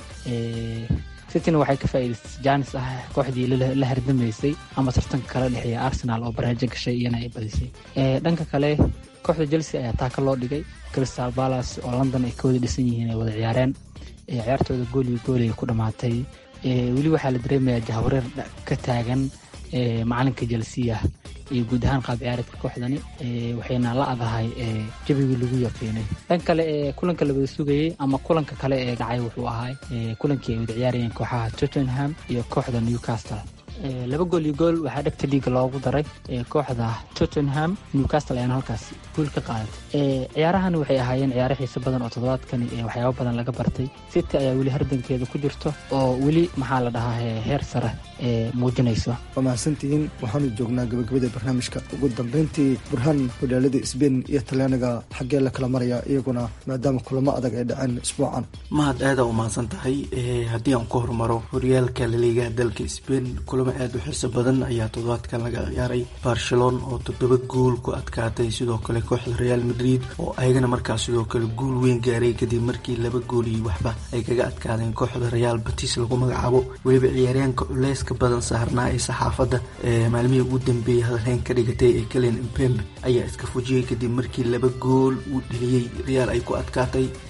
cityna waxay ka faa'iidaystay jaanis ah kooxdii la hardamaysay ama tartanka kala dhexeeya arsenal oo baraajo gashay iyana ay badisay dhanka kale kooxda chelsea ayaa taaka loo dhigay crystal palace oo london ay ka wada dhisan yihiin ay wada ciyaareen ciyaartooda gool iyo gool ay ku dhammaatay weli waxaa la dareemayaa jahwareer ka taagan macalinka chelsea iyo guud ahaan qaab ciyaareedka kooxdani waxayna la adahay jabigii lagu yaqiinay dhan kale ee kulanka la wada sugayey ama kulanka kale ee dhacay wuxuu ahaa kulankii ay wada ciyaarayeen kooxaha tottenham iyo kooxda newcastle laba gool iyo gool waxaa dhegta dhiiga loogu daray kooxda tottenham newcastle ayaana halkaas guul ka qaadatay ciyaarahani waxay ahaayeen ciyaaro xiiso badan oo toddobaadkani waxyaabo badan laga bartay city ayaa weli hardankeeda ku jirto oo weli maxaa la dhahaa heer sare muujinayso waa mahadsantihiin waxaanu joognaa gabagabada barnaamijka ugu dambeyntii burhaan horyaalada sbain iyo talyaaniga xaggee la kala maraya iyaguna maadaama kulamo adag ay dhaceen isbuucan mahad aada u mahadsan tahay haddii aan ku hormaro horyaalka laliigaha dalka sbain kulamo aada u xiiso badan ayaa toddobaadkan laga ciyaaray barcelon oo toddoba gool ku adkaatay sidoo kale kooxda real madrid oo ayagana markaas sidoo kale guul weyn gaaray kadib markii laba gool iyo waxba ay kaga adkaadeen kooxda real batis lagu magacaabo weliba ciyaaryaanka culeyska badan saarnaa ee saxaafadda maalmihii ugu dambeeyey hadalheyn ka dhigatay ee kalen impembe ayaa iska fujiyey kadib markii laba gool uu dheliyey real ay ku adkaatay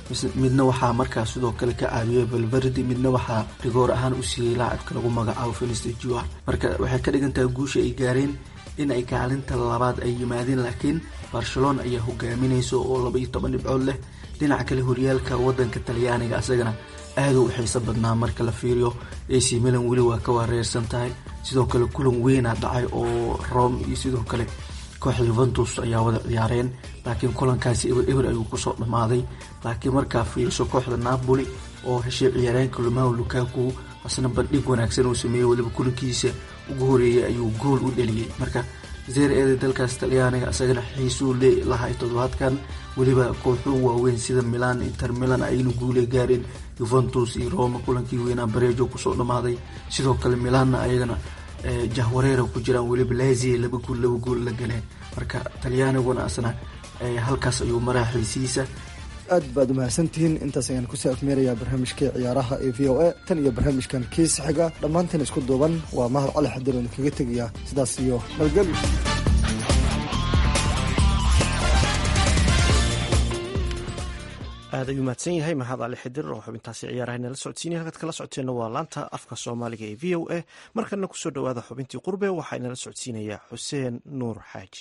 midna waxaa markaas sidoo kale ka caawiyey valverdi midna waxaa rigoor ahaan u siiyey laacibka lagu magacaabo feniste jua marka waxay ka dhigan tahay guusha ay gaareen in ay kaalinta labaad ay yimaadeen laakiin barcelona ayaa hogaaminaysa oo laba iyo toban dhibcood leh dhinaca kale horyaalka wadanka talyaaniga asagana aaduu u xiiso badnaa marka la fiiriyo ac milan weli waa ka wareersan tahay sidoo kale kulan weynaa dhacay oo rome iyo sidoo kale kooxda yuventus ayaa wada ciyaareen laakiin kulankaasi eber eber ayuu kusoo dhammaaday laakiin markaa fiiriso kooxda napoli oo heshay ciyaaryaanka lumao lukaku asna bandhig wanaagsan uu sameeyey weliba kulankiisa ugu horeeyay ayuu gool u dheliyey marka zeer eeda dalkaas talyaaniga asagana xiisuu le lahay toddobaadkan weliba kooxuu waaweyn sida milan inter milan aynu guule gaareen yuventus iyo roma kulankii weynaa bareejo kusoo dhammaaday sidoo kale milanna ayagana jahwareera ku jiraan weliba laziya laba guul laba guul la galeen marka talyaaniguna asna halkaas ayuu maraa xiisiisa aad baad umahadsantihiin intaas ayaan kusoo afmeerayaa barnaamijkii ciyaaraha ee v o a tan iyo barnaamijkan kiisa xiga dhammaanteen isku duuban waa mahad cali xadir oon kaga tegayaa sidaas iyo nabadgelyo aad ayuu mahadsan yahay mahad cali xidir oo xubintaasi ciyaaraha nala socodsiinaya halkaad kala socoteenna waa laanta afka soomaaliga ee v o a markana kusoo dhowaada xubintii qurbe waxaa inala socodsiinayaa xuseen nuur xaaji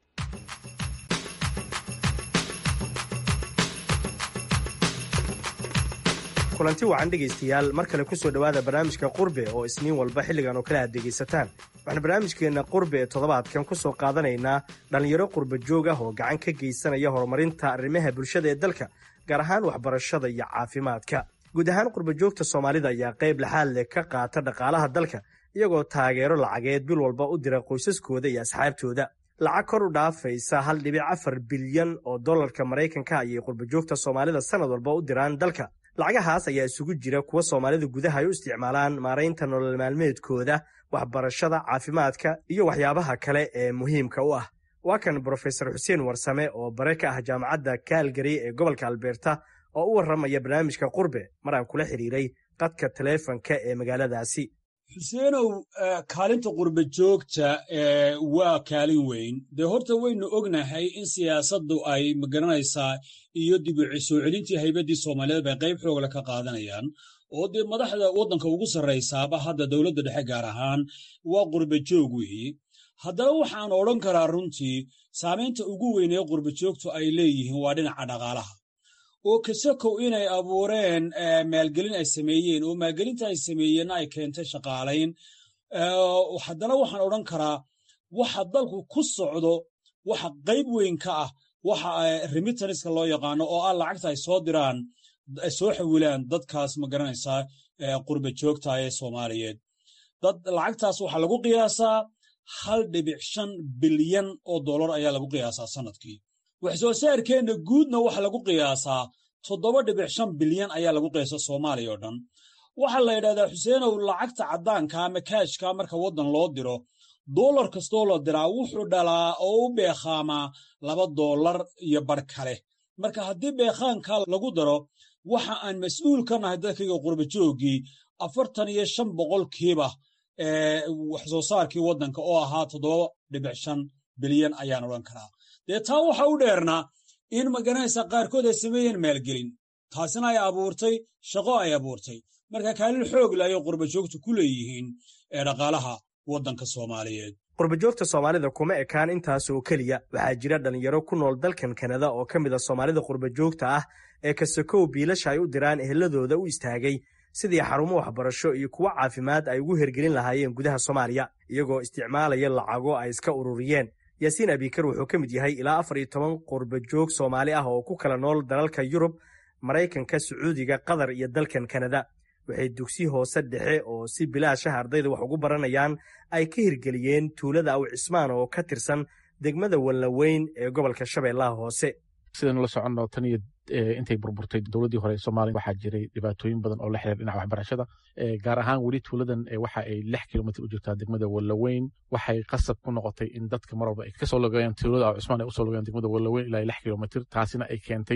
kulanti wacan dhegaystayaal mar kale kusoo dhowaada barnaamijka qurbe oo isniin walba xilligan oo kale aad dhegaysataan waxaan barnaamijkeenna qurbe ee toddobaadkan ku soo qaadanaynaa dhallinyaro qurba joog ah oo gacan ka geysanaya horumarinta arrimaha bulshada ee dalka gaar ahaan waxbarashada iyo caafimaadka guud ahaan qurba joogta soomaalida ayaa qayb laxaad leh ka qaata dhaqaalaha dalka iyagoo taageero lacageed bil walba u dira qoysaskooda iyo asxaabtooda lacag kor u dhaafaysa hal dhibic afar bilyan oo dollarka maraykanka ayay qurbajoogta soomaalida sannad walba u diraan dalka lacagahaas ayaa isugu jira kuwa soomaalida gudaha ay u isticmaalaan maaraynta nolol maalmeedkooda waxbarashada caafimaadka iyo waxyaabaha kale ee muhiimka u ah waa kan brofesor xuseen warsame oo bare ka ah jaamacadda kaalgary ee gobolka albeerta oo u warramaya barnaamijka qurbe mar aan kula xidhiiray qadka taleefanka ee magaaladaasi xuseenow kaalinta qurba joogta waa kaalin weyn dee horta waynu ognahay in siyaasaddu ay magaranaysaa iyo dib u soo celintii haybaddii soomaaliyeed bay qayb xoogla ka qaadanayaan oo dee madaxda waddanka ugu sarraysaaba hadda dowladda dhexe gaar ahaan waa qurba joog weeye haddana waxaan odhan karaa runtii saamaynta ugu weyn ee qurba joogtu ay leeyihiin waa dhinaca dhaqaalaha oo kasakow inay abuureen maalgelin ay sameeyeen oo maalgelinta ay sameeyeenna ay keentay shaqaalayn haddana waxaan odhan karaa waxa dalku ku socdo waxa qayb weyn ka ah waxa remitaniska loo yaqaano oo ah lacagta ay soo diraan ay soo xawilaan dadkaas ma garanaysaa qurba joogta ee soomaaliyeed dad lacagtaas waxaa lagu qiyaasaa hal dhibic shan bilyan oo dollar ayaa lagu qiyaasaa sanadkii wax soo saarkeenna guudna waxa lagu qiyaasaa toddoba dhibic shan bilyan ayaa lagu qiyaasa soomaaliya oo dhan waxaa la yidhahdaa xuseenow lacagta caddaanka ama kaashka marka waddan loo diro dollar kastoo la diraa wuxuu dhalaa oo u beekhaamaa laba dollar iyo bar kale marka haddii beekhaanka lagu daro waxa aan mas-uul ka nahay dadkayga qurba jooggii afartan iyo shan boqolkiiba wax soo saarkii waddanka oo ahaa toddoba dhibic shan bilyan ayaan odhan karaa dee taa waxa u dheernaa in magaranaysa qaarkood ay sameeyeen maalgelin taasina ay abuurtay shaqo ay abuurtay marka kaalin xoog le ayay qurbajoogtu ku leeyihiin ee dhaqaalaha waddanka soomaaliyeed qurbajoogta soomaalida kuma ekaan intaas oo keliya waxaa jira dhallinyaro ku nool dalkan kanada oo ka mid a soomaalida qurbajoogta ah ee kasakow biilasha ay u diraan eheladooda u istaagay sidii xarumo waxbarasho iyo kuwo caafimaad ay ugu hergelin lahaayeen gudaha soomaaliya iyagoo isticmaalaya lacago ay iska ururiyeen yaasiin abikar wuxuu ka mid yahay ilaa afar iyo toban qurbajoog soomaali ah oo ku kala nool dalalka yurub maraykanka sacuudiga qatar iyo dalkan kanada waxay dugsi hoose dhexe oo si bilaashaha ardayda wax ugu baranayaan ay ka hirgeliyeen tuulada aw cismaan oo ka tirsan degmada wallaweyn ee gobolka shabeellaha hoose sidaynu la soconno tan iyo intay burburtay dowladdii hore soomaaliya waxaa jiray dhibaatooyin badan oo la xiriir dhinaca waxbarashada gaar ahaan weli tuuladan waxa ay lix kilomitr u jirtaa degmada wallaweyn waxay qasab ku noqotay in dadka mar walba ay kasoo logayaan tuulada aw cismaan ay usoo logayaan degmada wallaweyn ilaa lix kilomitr taasina ay keentay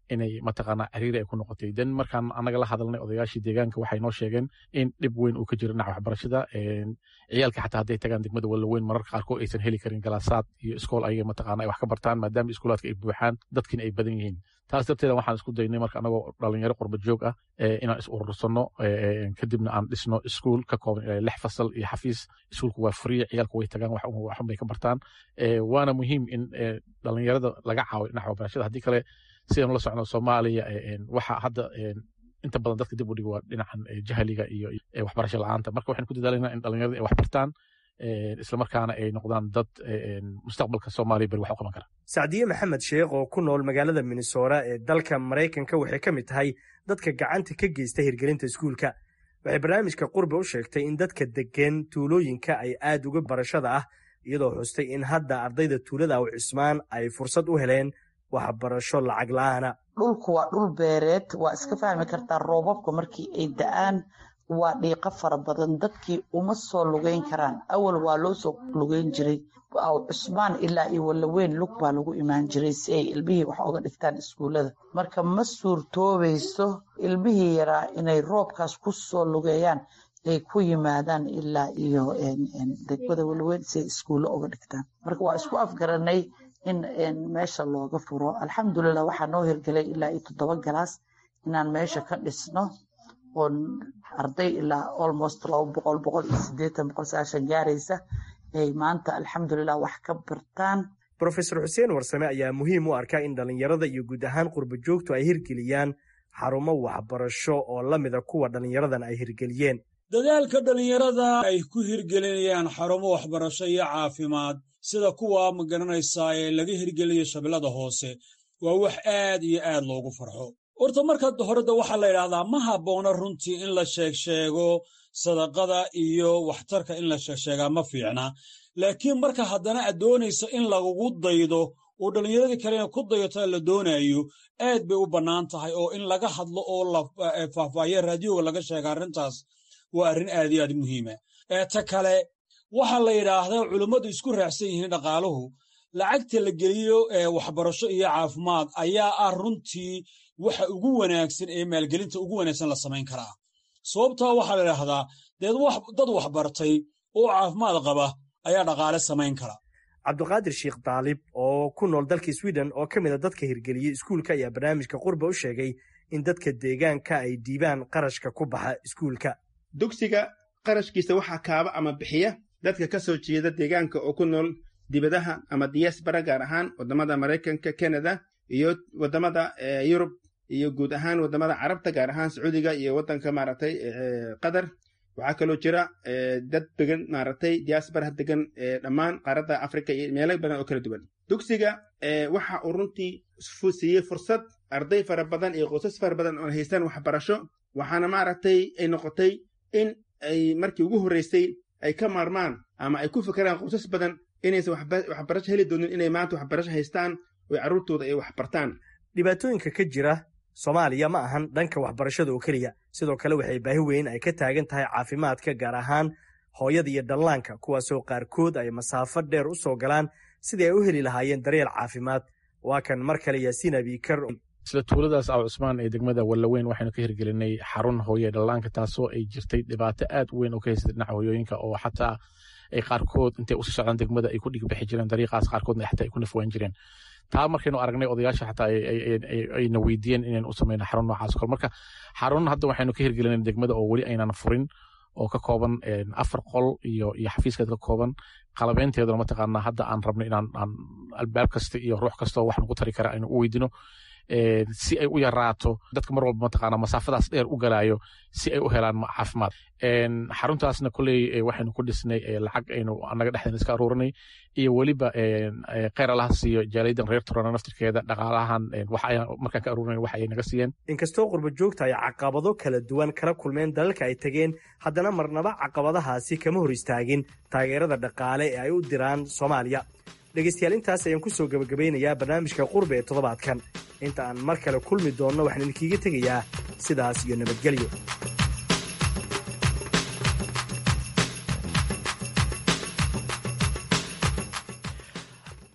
inay mataqaanaa ciriiri ay ku noqotay den markaan annaga la hadalnay odayaashii deegaanka waxay noo sheegeen in dhib weyn uu ka jiro dhinaca waxbarashada ciyaalka xataa hadday tagaan degmada walaweyn mararka qaarkood aysan heli karin galaasaad iyo iskool ayaga mataqaana ay wax ka bartaan maadaama iskuulaadka ay buuxaan dadkiina ay badan yihiin taas darteeda waxaan isku daynay marka anagoo dhalinyaro qurba joog ah inaan is urursano kadibna aan dhisno iskuul ka kooban ilaa lix fasal iyo xafiis iskuulku waa free ciyaalku way tagaan waxun bay ka bartaan waana muhiim in dhalinyarada laga caawiyo dhinaca waxbarashada haddii kale sidaan la socno soomaaliya waxa hadda inta badan dadka dib u dhiga waa dhinacan jahliga iyo waxbarasho la-aanta marka waxaan ku dadaalanaa in dhalinyarada ay wax bartaan islamarkaana ay noqdaan dad mustaqbalka soomaaliya beri wax u qaban kara sacdiye maxamed sheekh oo ku nool magaalada minnesota ee dalka maraykanka waxay ka mid tahay dadka gacanta ka geysta hirgelinta iskuulka waxay barnaamijka qurbe u sheegtay in dadka deggan tuulooyinka ay aad uga barashada ah iyadoo xustay in hadda ardayda tuulada aw cismaan ay fursad u heleen waxbarasho lacag la-aana dhulku waa dhul beereed waa iska fahmi kartaa roobabka markii ay da-aan waa dhiiqo fara badan dadkii uma soo lugeyn karaan awal waa loo soo lugeyn jiray aw cusmaan ilaa iyo walaweyn lug baa lagu imaan jiray si ay ilmihii wax oga dhigtaan iskuullada marka ma suurtoobayso ilmihii yaraa inay roobkaas ku soo lugeeyaan ay ku yimaadaan ilaa iyo degmada walaweyn si ay iskuullo oga dhigtaan marka waa isku afgaranay in meesha looga furo alxamdulilah waxaa noo hirgelay ilaa iyo toddoba galaas inaan meesha ka dhisno oo arday ilaa almost laba boqol boqol iyo sideetan boqol sagaashan gaaraysa ay maanta alxamdulilah wax ka bartaan brofesor xuseen warsame ayaa muhiim u arkaa in dhallinyarada iyo guud ahaan qurba joogtu ay hirgeliyaan xarumo waxbarasho oo la mida kuwa dhallinyaradan ay hirgeliyeen dadaalka dhallinyarada ay ku hirgelinayaan xarumo waxbarasho iyo caafimaad sida kuwa magaranaysaa ee laga hirgelinayo shabeellada hoose waa wax aad iyo aad loogu farxo horta marka horeda waxaa la yidhaahdaa ma habboona runtii in la sheegsheego sadaqada iyo waxtarka in la sheegsheegaa ma fiicna laakiin marka haddana aad doonayso in lagugu daydo oo dhallinyaradii kalena ku dayato la doonayo aad bay u bannaan tahay oo in laga hadlo oo la faahfaahiya raadiyoga laga sheega arrintaas waa arrin aad iyo aad muhiima ta kale waxaa la yidhaahdaa culummadu isku raacsan yihiin dhaqaaluhu lacagta la geliyo waxbarasho iyo caafimaad ayaa ah runtii waxa ugu wanaagsan ee maalgelinta ugu wanaagsan la samayn karaa sababtaa waxaa la idhaahdaa dad waxbartay oo caafimaad qaba ayaa dhaqaale samayn kara cabduqaadir sheekh daalib oo ku nool dalka sweden oo ka mid a dadka hirgeliyey iskuulka ayaa barnaamijka qurba u sheegay in dadka deegaanka ay dhiibaan qarashka ku baxa iskuulka dugsiga qarashkiisa waxaa kaaba ama bixiya dadka ka soo jeeda deegaanka oo ku nool dibadaha ama diaspora gaar ahaan waddamada maraykanka canada iyo waddamada yurub iyo guud ahaan waddamada carabta gaar ahaan sacuudiga iyo waddanka maaragtay qatar waxaa kaloo jira dad degan maaragtay diaspora degan dhammaan qaaradda africa iyo meelo badan oo kala duwan dugsiga waxa uu runtii siiyey fursad arday fara badan iyo qoysas fara badan oo haystaan waxbarasho waxaana maaragtay ay noqotay in ay markii ugu horreysay ay ka maarmaan ama ay ku fikiraan qoysas badan inaysan waxbarasho heli doonin inay maanta waxbarasho haystaan oo carruurtooda ay waxbartaan dhibaatooyinka ka jira soomaaliya ma ahan dhanka waxbarashada oo keliya sidoo kale waxay baahi weyn ay ka taagan tahay caafimaadka gaar ahaan hooyada iyo dhallaanka kuwaasoo qaarkood ay masaafo dheer u soo galaan sidii ay u heli lahaayeen daryeel caafimaad waa kan mar kale yaasiin abiikar isla tuuladaas aw cusmaan ee degmada wallaweyn waxaynu ka hirgelinay xarun hooye dhallaanka taasoo ay jirtay dhibaato aad u weyn oo ka haysatay dhinaca hooyooyinka oo xataa ay qaarkood intay usii socdaan degmada ay ku dhigbixi jireen dariiqaas qaarkoodna xataa ay ku nafwaan jireen taa markaynu aragnay odayaasha xataa ayna weydiiyeen inaynu u samayno xarun noocaas kale marka xarun hadda waxaynu ka hirgelinay degmada oo weli aynan furin oo ka kooban afar qol iyo iyo xafiiskeed ka kooban qalabeynteeduna mataqaanaa hadda aan rabno inaan aan albaab kasta iyo ruux kasta wax nagu tari kara aynu u weydino si ay u yaraato dadka mar walba mataqaanaa masaafadaas dheer u galaayo si ay u helaan caafimaad xaruntaasna kolley waxaynu ku dhisnay lacag aynu annaga dhexdeena iska aruurinay iyo weliba kheyr allaha siiyo jaaliyaddan reer turana naftirkeeda dhaqaalahan markaan ka aruurinay wax ay naga siiyeen inkastoo qurba joogta ay caqabado kala duwan kala kulmeen dalalka ay tegeen haddana marnaba caqabadahaasi kama hor istaagin taageerada dhaqaale ee ay u diraan soomaaliya dhegaystayaal intaas ayaan ku soo gebagabaynayaa barnaamijka qurbe ee toddobaadkan inta aan mar kale kulmi doonno waxaan idinkiiga tegayaa sidaas iyo nabadgelyo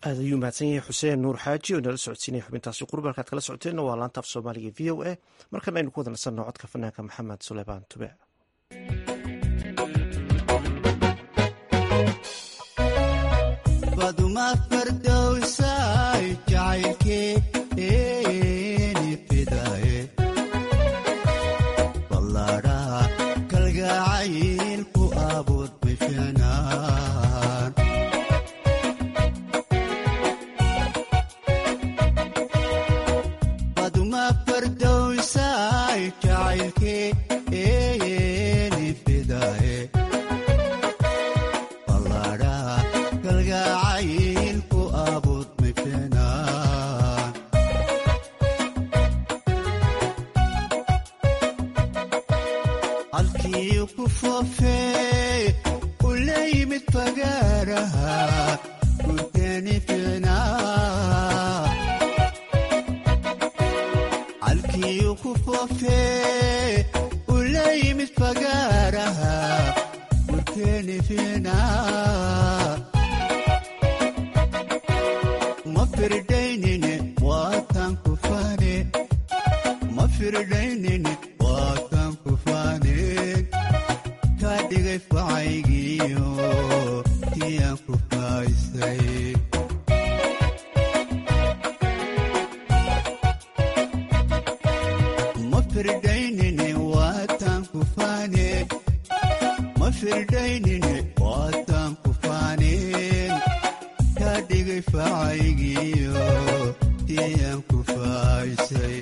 aad ayuu mahadsan yahay xuseen nuur xaaji oo inala socodsiinaya xubintaasi qurba halkaad kala socoteenna waa laanta af soomaaliga v o a markana aynu ku wada nasanno codka fanaanka maxamed suleymaan tube baduma fardowsay jacaylkeeni fidaye ballaadhaha kalgacayl ku abuur bishanaan baduma fardowsay jacaylkeeni fidaye ballaadhaha kalgacayl ku abuur bishanaan halkii ku foofee u la yimid fagaaraha gurteeni fiicnaa halkii ku foofee u la yimid fagaaraha gurteeni fiicnaa ma firdaynine waatan ku faane ma firdaynine waatan ku faaneen kaa dhigay facaygiyo tiyaan ku faaysay ma firdaynine waatan ku faaneen ma firdaynine waatan ku faaneen kaa dhigay facaygiyo tiyaan ku faaysay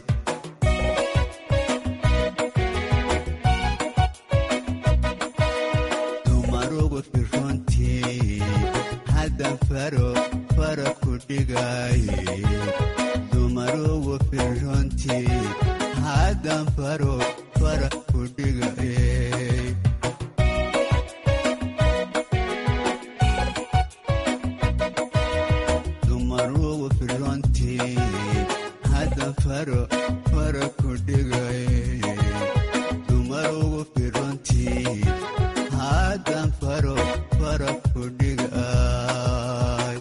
dumarugu firrontii haddan faro fara ku dhigaaye dumarugu firrontii haddan faro fara ku dhigaye dumarugu firrontii haddan faro fara ku dhigaye dumarugu firrontii haddan faro fara ku dhigay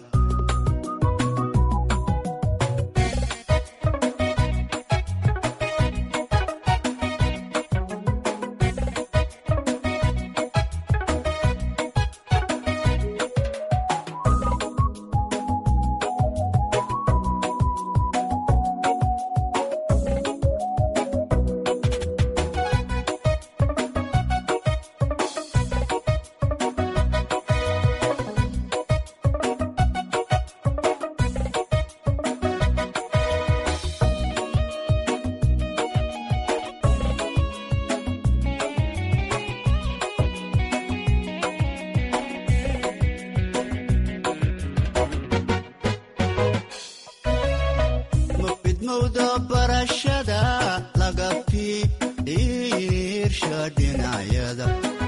mafidmowda barashada laga fiirsha dhinacyada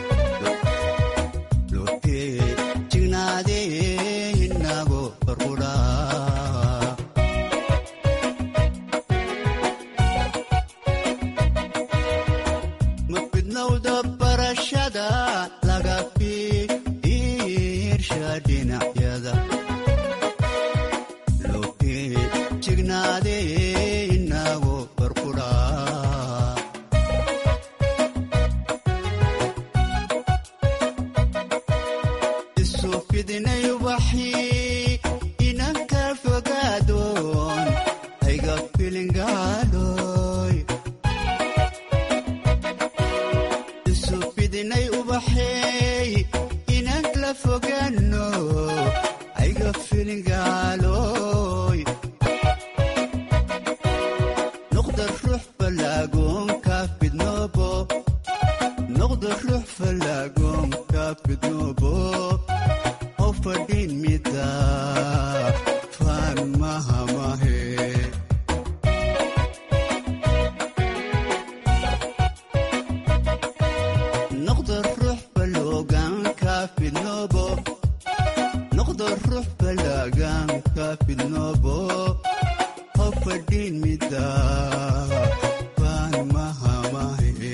lotee jignaadee inago farqudhaa mafidmowda barashada laga fiirsha dhinacyada lotee jignaadee inago farqudhaa isu fidinay ubaxii inanka fogaadoon ayga filingaaloy isu fidinay ubaxeey inankla fogaano ayga filingaaloy noqda ruux falaagoonka fidnoobo noqda ruux falaagoonka fidnoobo oo fadhin mida faan mahamahe noqda ruux faloogaanka fidnoobo noqda ruux falaagaanka fidnoobo oo fadhin mida faan mahamahe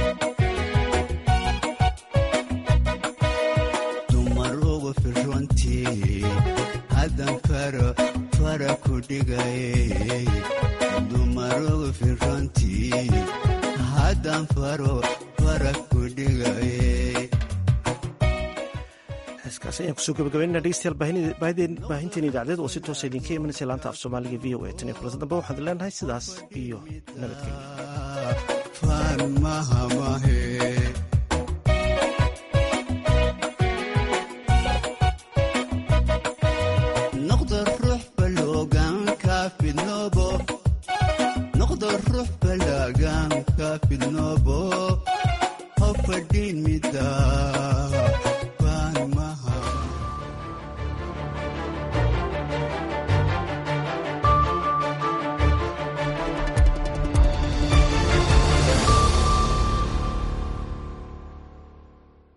dumarugu firrontii haddan faro fara ku dhigaye dumarugu firantii haddan faro fara ku dhigaye heeskaasi ayaan kusoo gabagabaynana dhegeystayaal baahinteena idaacadeed oo si toosa idinka imanaysa laanta af soomaaliga v o a tan iyo kulanta dambe waxaan leenahay sidaas iyo nabadgelyo faan mahamahe